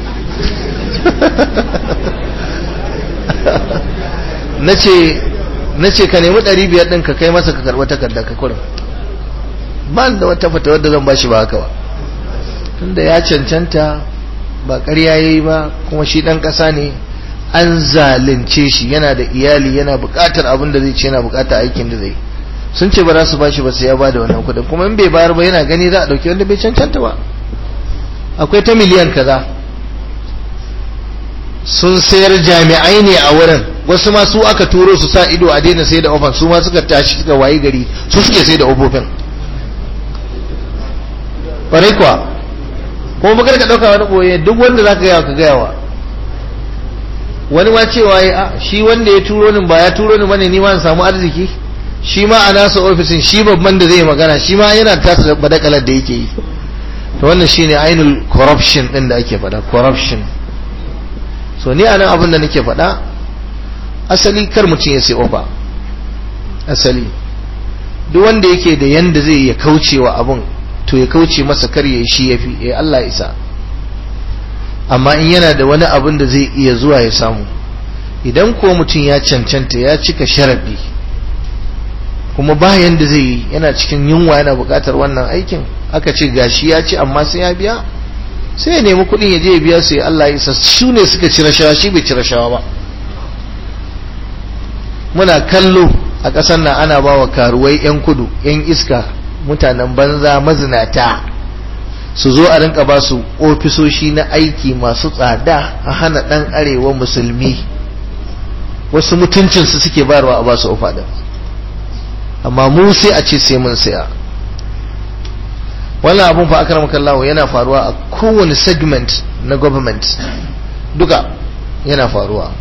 na ce ka nemi ɗari biyar ɗin ka kai masa ka karɓi takarda ka kurin ba da wata fata wadda zan bashi ba haka ba tunda ya cancanta ba ƙarya ya yi ba kuma shi ɗan ƙasa ne an zalunce shi yana da iyali yana buƙatar abin da zai ce yana buƙatar aikin da zai sun ce ba za su bashi ba sai ya ba da wannan kuɗin kuma in bai bayar ba yana gani za a ɗauki wanda bai cancanta ba akwai ta miliyan kaza sun sayar jami'ai ne a wurin wasu ma su aka turo su sa ido a daina sai da ofan su ma suka tashi suka wayi gari su suke sai da ofofin ƙwarai kuwa kuma bakar ka ɗauka wani ɓoye duk wanda za ka gaya ka gaya wa wani ma cewa ya shi wanda ya turo ni ba ya turo ni bane ni ma in samu arziki shi ma a nasa ofisin shi babban da zai magana shi ma yana tasa badakalar da yake yi to wannan shine ainul corruption din da ake faɗa corruption so ni anan abin da nake faɗa asali kar mutum ya sai ofa asali duk wanda yake da yanda zai ya kauce wa abin to ya kauce masa kar ya shi yafi eh Allah isa amma in yana da wani abin da zai iya zuwa ya samu idan ko mutum ya cancanta ya cika sharadi kuma bayan da zai yi yana cikin yunwa yana buƙatar wannan aikin aka ce gashi ya ci amma sai ya biya sai ya nemi kuɗin ya je ya biya su ya Allah ya isa su ne suka ci rashawa shi bai ci rashawa ba muna kallo a ƙasar nan ana ba wa karuwai 'yan kudu 'yan iska mutanen banza mazinata su zo a rinka ba su ofisoshi na aiki masu tsada a hana ɗan arewa musulmi wasu mutuncinsu suke bayarwa a ba su ofa amma mu sai a ce sai mun saya wannan abun fa akram kallahu yana faruwa a kowane segment na government duka yana faruwa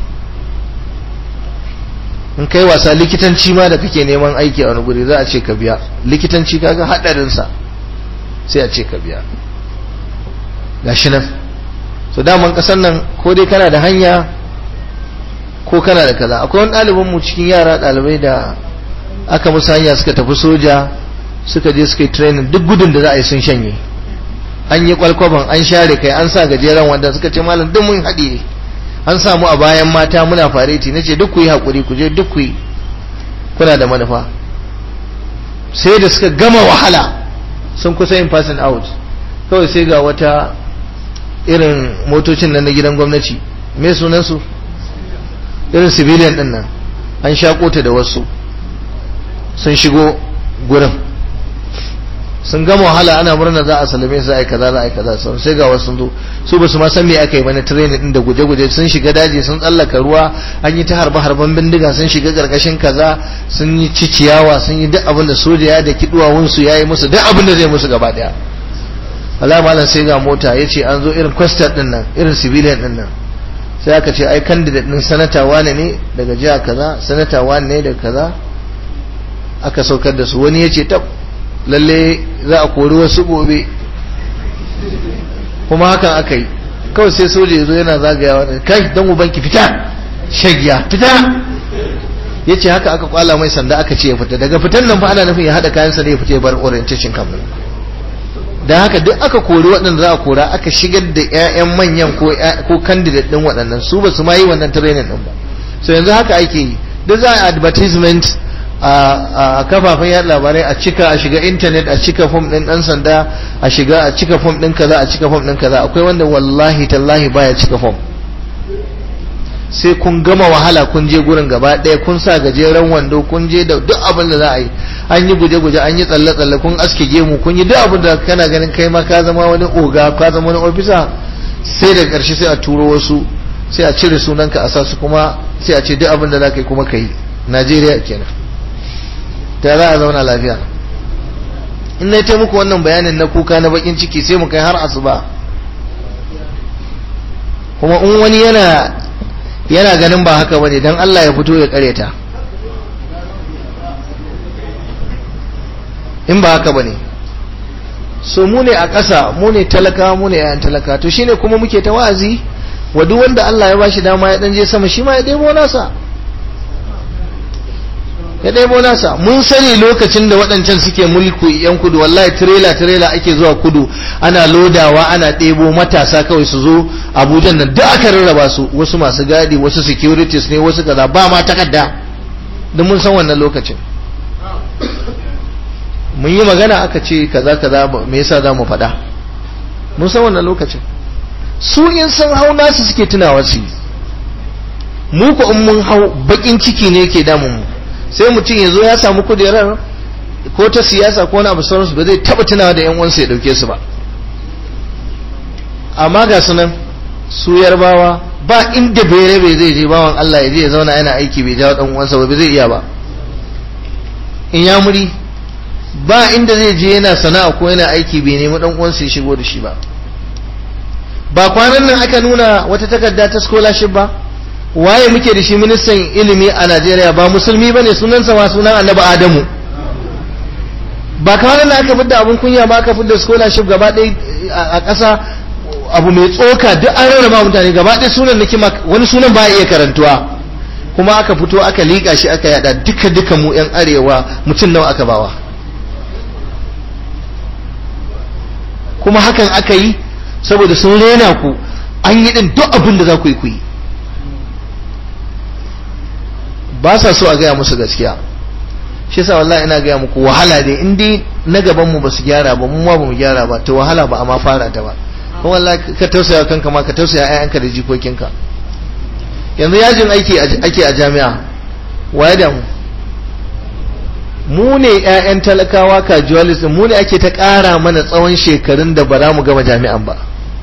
in kai wasa likitanci ma da kake neman aiki a wani guri za a ce ka biya likitanci kaga hadarin sa sai a ce ka biya gashi nan so daman kasan nan ko dai kana da hanya ko kana da kaza akwai wani ɗalibin mu cikin yara ɗalibai da aka musu hanya suka tafi soja suka je suka yi training duk gudun da za a yi sun shanye an yi kwalkwaban an share kai an sa gajeren wanda suka ce malam duk mun haɗe an samu a bayan mata muna fareti na ce duk ku yi haƙuri ku je duk ku yi kuna da manufa sai da suka gama wahala sun kusa yin passing out kawai sai ga wata irin motocin nan na gidan gwamnati me sunansu irin civilian din nan an shaƙo ta da wasu sun shigo gurin sun gama wahala ana murna za a salame su ai kaza za a yi kaza sun sai ga wasu sun zo su ba su ma san me aka yi ba na training din da guje-guje sun shiga daji sun tsallaka ruwa an yi ta harba harban bindiga sun shiga karkashin kaza sun yi ciciyawa sun yi duk abin da soja ya da kiduwawun su yayi musu duk abin da zai musu gaba daya wallahi malam sai ga mota yace an zo irin question din nan irin civilian din nan sai aka ce ai candidate din sanata wane ne daga jiha kaza sanata wane ne daga kaza aka saukar da su wani yace tab lalle za a kori wasu gobe kuma hakan aka yi kawai sai soja ya zo yana zagayawa da kai don ubanki fita shagiya fita ya ce haka aka kwala mai sanda aka ce ya fita daga fitan nan fa ana nufin ya haɗa kayansa da ya fita ya bar orientation camp da haka duk aka kori waɗanda za a kora aka shigar da 'ya'yan manyan ko candidate ɗin waɗannan su ba su ma yi wannan training ɗin ba so yanzu haka ake yi duk za a advertisement a kafafen yada labarai a cika a shiga intanet a cika fom din dan sanda a shiga a cika fom din kaza a cika fom din kaza akwai wanda wallahi tallahi baya cika fom sai kun gama wahala kun je gurin gaba ɗaya kun sa gajeren wando kun je da duk abin da za a yi an yi guje-guje an yi tsalle-tsalle kun aske gemu kun yi duk abin da kana ganin kai ma ka zama wani oga ka zama wani ofisa sai da ƙarshe sai a turo wasu sai a cire sunanka a sa su kuma sai a ce duk abin da za ka yi kuma ka yi najeriya kenan ta za a zauna lafiya in na muku wannan bayanin na kuka na bakin ciki sai mu kai har asuba kuma in wani yana yana ganin ba haka bane dan Allah ya fito ya kareta in ba haka bane so mu ne a ƙasa mu ne talaka mu ne yayan talaka to shine kuma muke ta wa'azi wa duk wanda Allah ya bashi dama ya dan je sama shi ma ya ɗebo nasa ya ɗebo nasa mun sani lokacin da waɗancan suke mulku yan kudu wallahi tirela tirela ake zuwa kudu ana lodawa ana ɗebo matasa kawai su zo abuja nan duk aka rarraba su wasu masu gadi wasu securities ne wasu kaza ba ma takarda don mun san wannan lokacin mun yi magana aka ce kaza kaza me yasa za mu faɗa mun san wannan lokacin su in sun hau nasu suke tunawa su mu ko in mun hau bakin ciki ne ke damun mu sai mutum ya zo ya samu kujerar ko ta siyasa ko wani abu sauransu ba zai taba tunawa da yan uwansa ya dauke su ba amma ga sunan su yarbawa ba inda bere bai zai je bawan Allah ya je ya zauna yana aiki bai jawo dan uwansa ba zai iya ba in ya muri ba inda zai je yana sana'a ko yana aiki bai nemi dan uwansa ya shigo da shi ba ba kwanan nan aka nuna wata takarda ta scholarship ba waye muke da shi ministan ilimi a Najeriya ba musulmi bane sunansa ma sunan Annabi Adamu ba kwanan nan aka fidda abun kunya ba aka fidda scholarship gaba ɗaya a ƙasa abu mai tsoka duk an rarraba mutane gaba ɗaya sunan nake wani sunan ba iya karantuwa kuma aka fito aka liƙa shi aka yada duka duka mu yan arewa mutum nawa aka bawa kuma hakan aka yi saboda sun rena ku an yi din duk abin da za ku yi ku yi ba sa so a gaya musu gaskiya shi yasa wallahi ina gaya muku wahala dai in dai na gaban mu basu gyara ba mu ma bamu gyara ba to wahala ba amma fara ta ba kuma wallahi ka tausaya kanka ma ka tausaya ƴaƴanka da jikokinka yanzu yajin aiki ake a jami'a waye da mu mu ne ƴaƴan talakawa casualist mu ne ake ta ƙara mana tsawon shekarun da ba za mu gama jami'an ba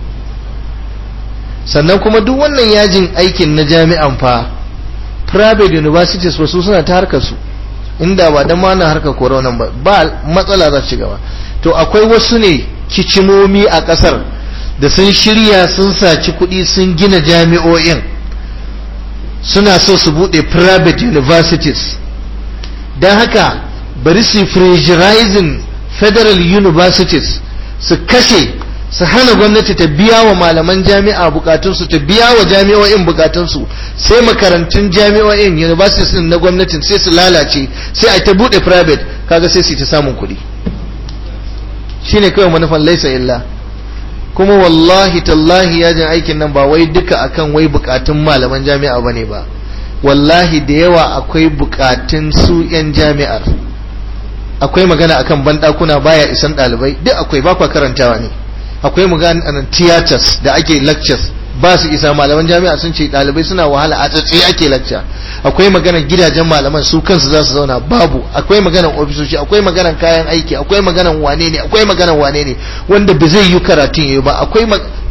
sannan kuma duk wannan yajin aikin na jami'an fa private universities wasu suna ta harkar su inda ba dan mana harkar corona ba ba matsala za ci gaba to akwai wasu ne kicimomi a kasar da sun shirya sun saci kuɗi sun gina jami'o'in suna so su buɗe private universities don haka bari su pressurizing federal universities su kashe su hana gwamnati ta biya wa malaman jami'a bukatunsu ta biya wa jami'o'in bukatunsu sai makarantun jami'o'in universities din na gwamnatin sai su lalace sai a ta bude private kaga sai su ta samun kuɗi shine kawai manufan laisa illa kuma wallahi tallahi yajin aikin nan ba wai duka akan wai bukatun malaman jami'a bane ba wallahi da yawa akwai bukatun su 'yan jami'ar akwai magana akan bandakuna baya isan ɗalibai duk akwai ba kwa karantawa ne akwai maganar theaters da ake lectures ba su isa malaman jami'a sun ce ɗalibai suna wahala a tsatsi ake lecture akwai maganar gidajen malaman su kansu za su zauna babu akwai maganar ofisoshi akwai maganar kayan aiki akwai maganar wane ne akwai maganar wane ne wanda ba zai yi karatun yi ba akwai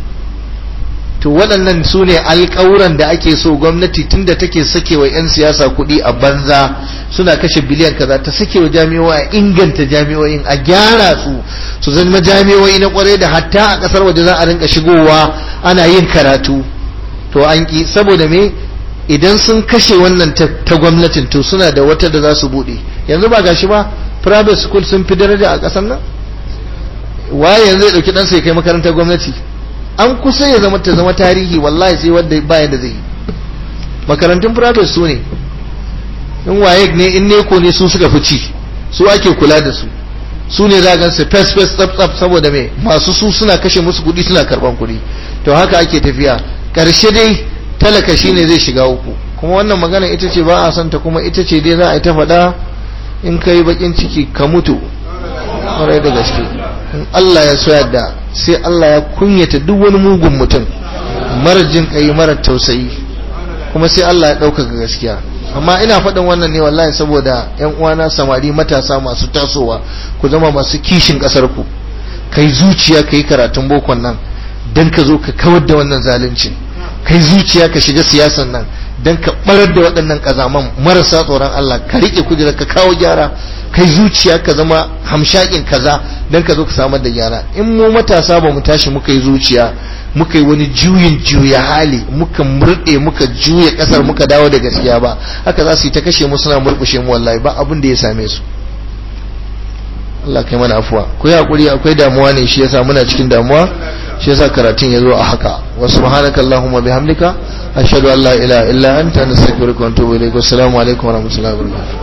to waɗannan su ne alƙawuran da ake so gwamnati tunda take sake wa 'yan siyasa kuɗi a banza suna kashe biliyan kaza ta sake wa jami'o'i a inganta jami'o'in a gyara su su zama jami'o'i na kwarai da hatta a ƙasar waje za a rinka shigowa ana yin karatu to an ki saboda me idan sun kashe wannan ta gwamnatin to suna da wata da za su buɗe yanzu ba gashi ba private school sun fi daraja a ƙasar nan waye yanzu ya ɗauki ɗansa ya kai makarantar gwamnati an kusa ya zama ta zama tarihi wallahi sai wanda bayan da zai yi makarantun private su ne in waye ne in neko ne su suka fi ci su ake kula da su su ne za su fes fes tsaf tsaf saboda me masu su suna kashe musu kuɗi suna karban kuɗi to haka ake tafiya karshe dai talaka shine zai shiga uku kuma wannan magana ita ce ba a son ta kuma ita ce dai za a yi ta faɗa in kai bakin ciki ka mutu ƙwarai da gaske in Allah ya so yadda sai Allah ya kunyata duk wani mugun mutum mara jin kai mara tausayi kuma sai Allah ya ɗaukaka gaskiya amma ina faɗin wannan ne wallahi saboda ƴan uwana samari matasa masu tasowa ku zama masu kishin ƙasar ku kai zuciya kai karatun bokon nan dan ka zo ka kawar da wannan zalunci kai zuciya ka shiga siyasan nan dan ka barar da waɗannan kazaman marasa tsoron Allah ka rike kujerar ka kawo gyara kai zuciya ka zama hamshakin kaza don ka zo ka samar da gyara in mu matasa ba mu tashi muka yi zuciya muka yi wani juyin juya hali muka murɗe muka juya ƙasar muka dawo da gaskiya ba haka za su yi ta kashe mu suna murƙushe mu wallahi ba abin da ya same su Allah kai mana afuwa ku yi hakuri akwai damuwa ne shi yasa muna cikin damuwa shi yasa karatun ya zo a haka wa subhanaka allahumma bihamdika ashhadu an la ilaha illa anta nastaghfiruka wa atubu ilaik assalamu alaikum wa rahmatullahi wa barakatuh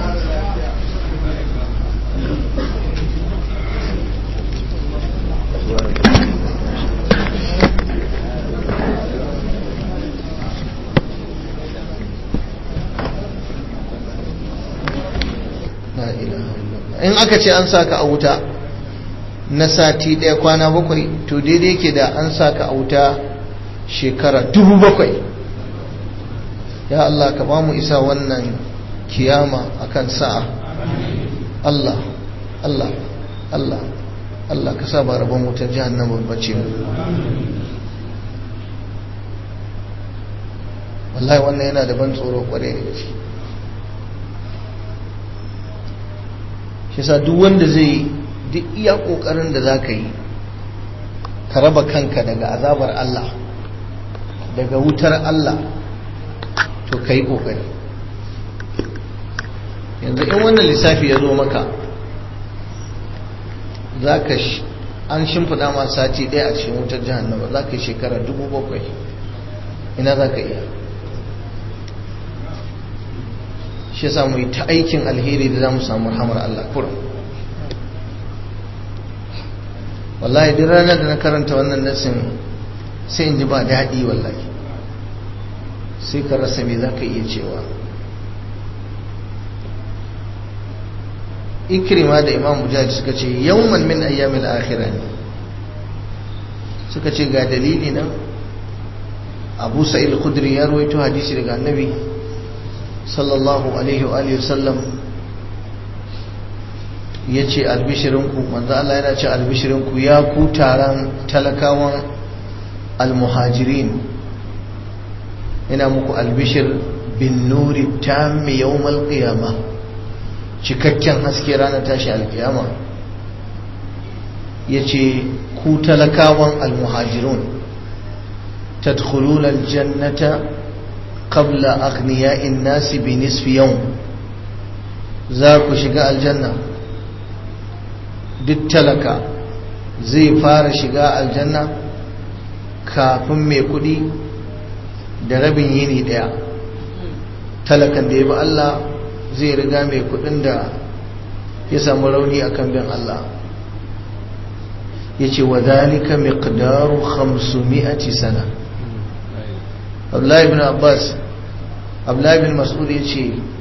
in aka ce an saka a wuta na sati ɗaya kwana bakwai to daidai ke da an saka a wuta shekara dubu bakwai ya Allah ka ba mu isa wannan kiyama akan sa'a Allah Allah Allah Allah ka sa ba rabon wutar jahannama bace mu wallahi wannan yana da ban tsoro kwarai da gaske shi sa duk wanda zai duk iya kokarin da za ka yi ka raba kanka daga azabar Allah daga wutar Allah to ka yi kokari yanzu in wannan lissafi ya zo maka za ka an shimfiɗa ma sati ɗaya a cikin wutar jihannama za ka yi shekara dubu bakwai ina za ka iya shi yasa mu yi ta aikin alheri da za mu samu rahamar Allah kurum wallahi duk ranar da na karanta wannan nasin sai in ji ba daɗi wallahi sai ka rasa me za ka iya cewa ikrima da imam mujahid suka ce yawman min ayyamil akhirah ne suka ce ga dalili nan abu sa'id khudri ya rawaito hadisi daga annabi sallallahu alaihi wa alihi wasallam ya ce albishirinku manzo Allah yana ce albishirinku ya ku taron talakawan almuhajirin ina muku albishir bin nuri tammi yawmal qiyama cikakken haske ranar tashi alkiyama yace ku talakawan almuhajirun tadkhuluna aljannata qabla aghniya'in nasi bi nisfi yawm za ku shiga aljanna duk talaka zai fara shiga aljanna kafin mai kudi da rabin yini daya talakan da ya bi Allah zai riga mai kudin da ya samu rauni akan bin Allah ya ce wa zalika miqdaru 500 sana Abdullahi ibn Abbas Abdullahi ibn Mas'ud ya ce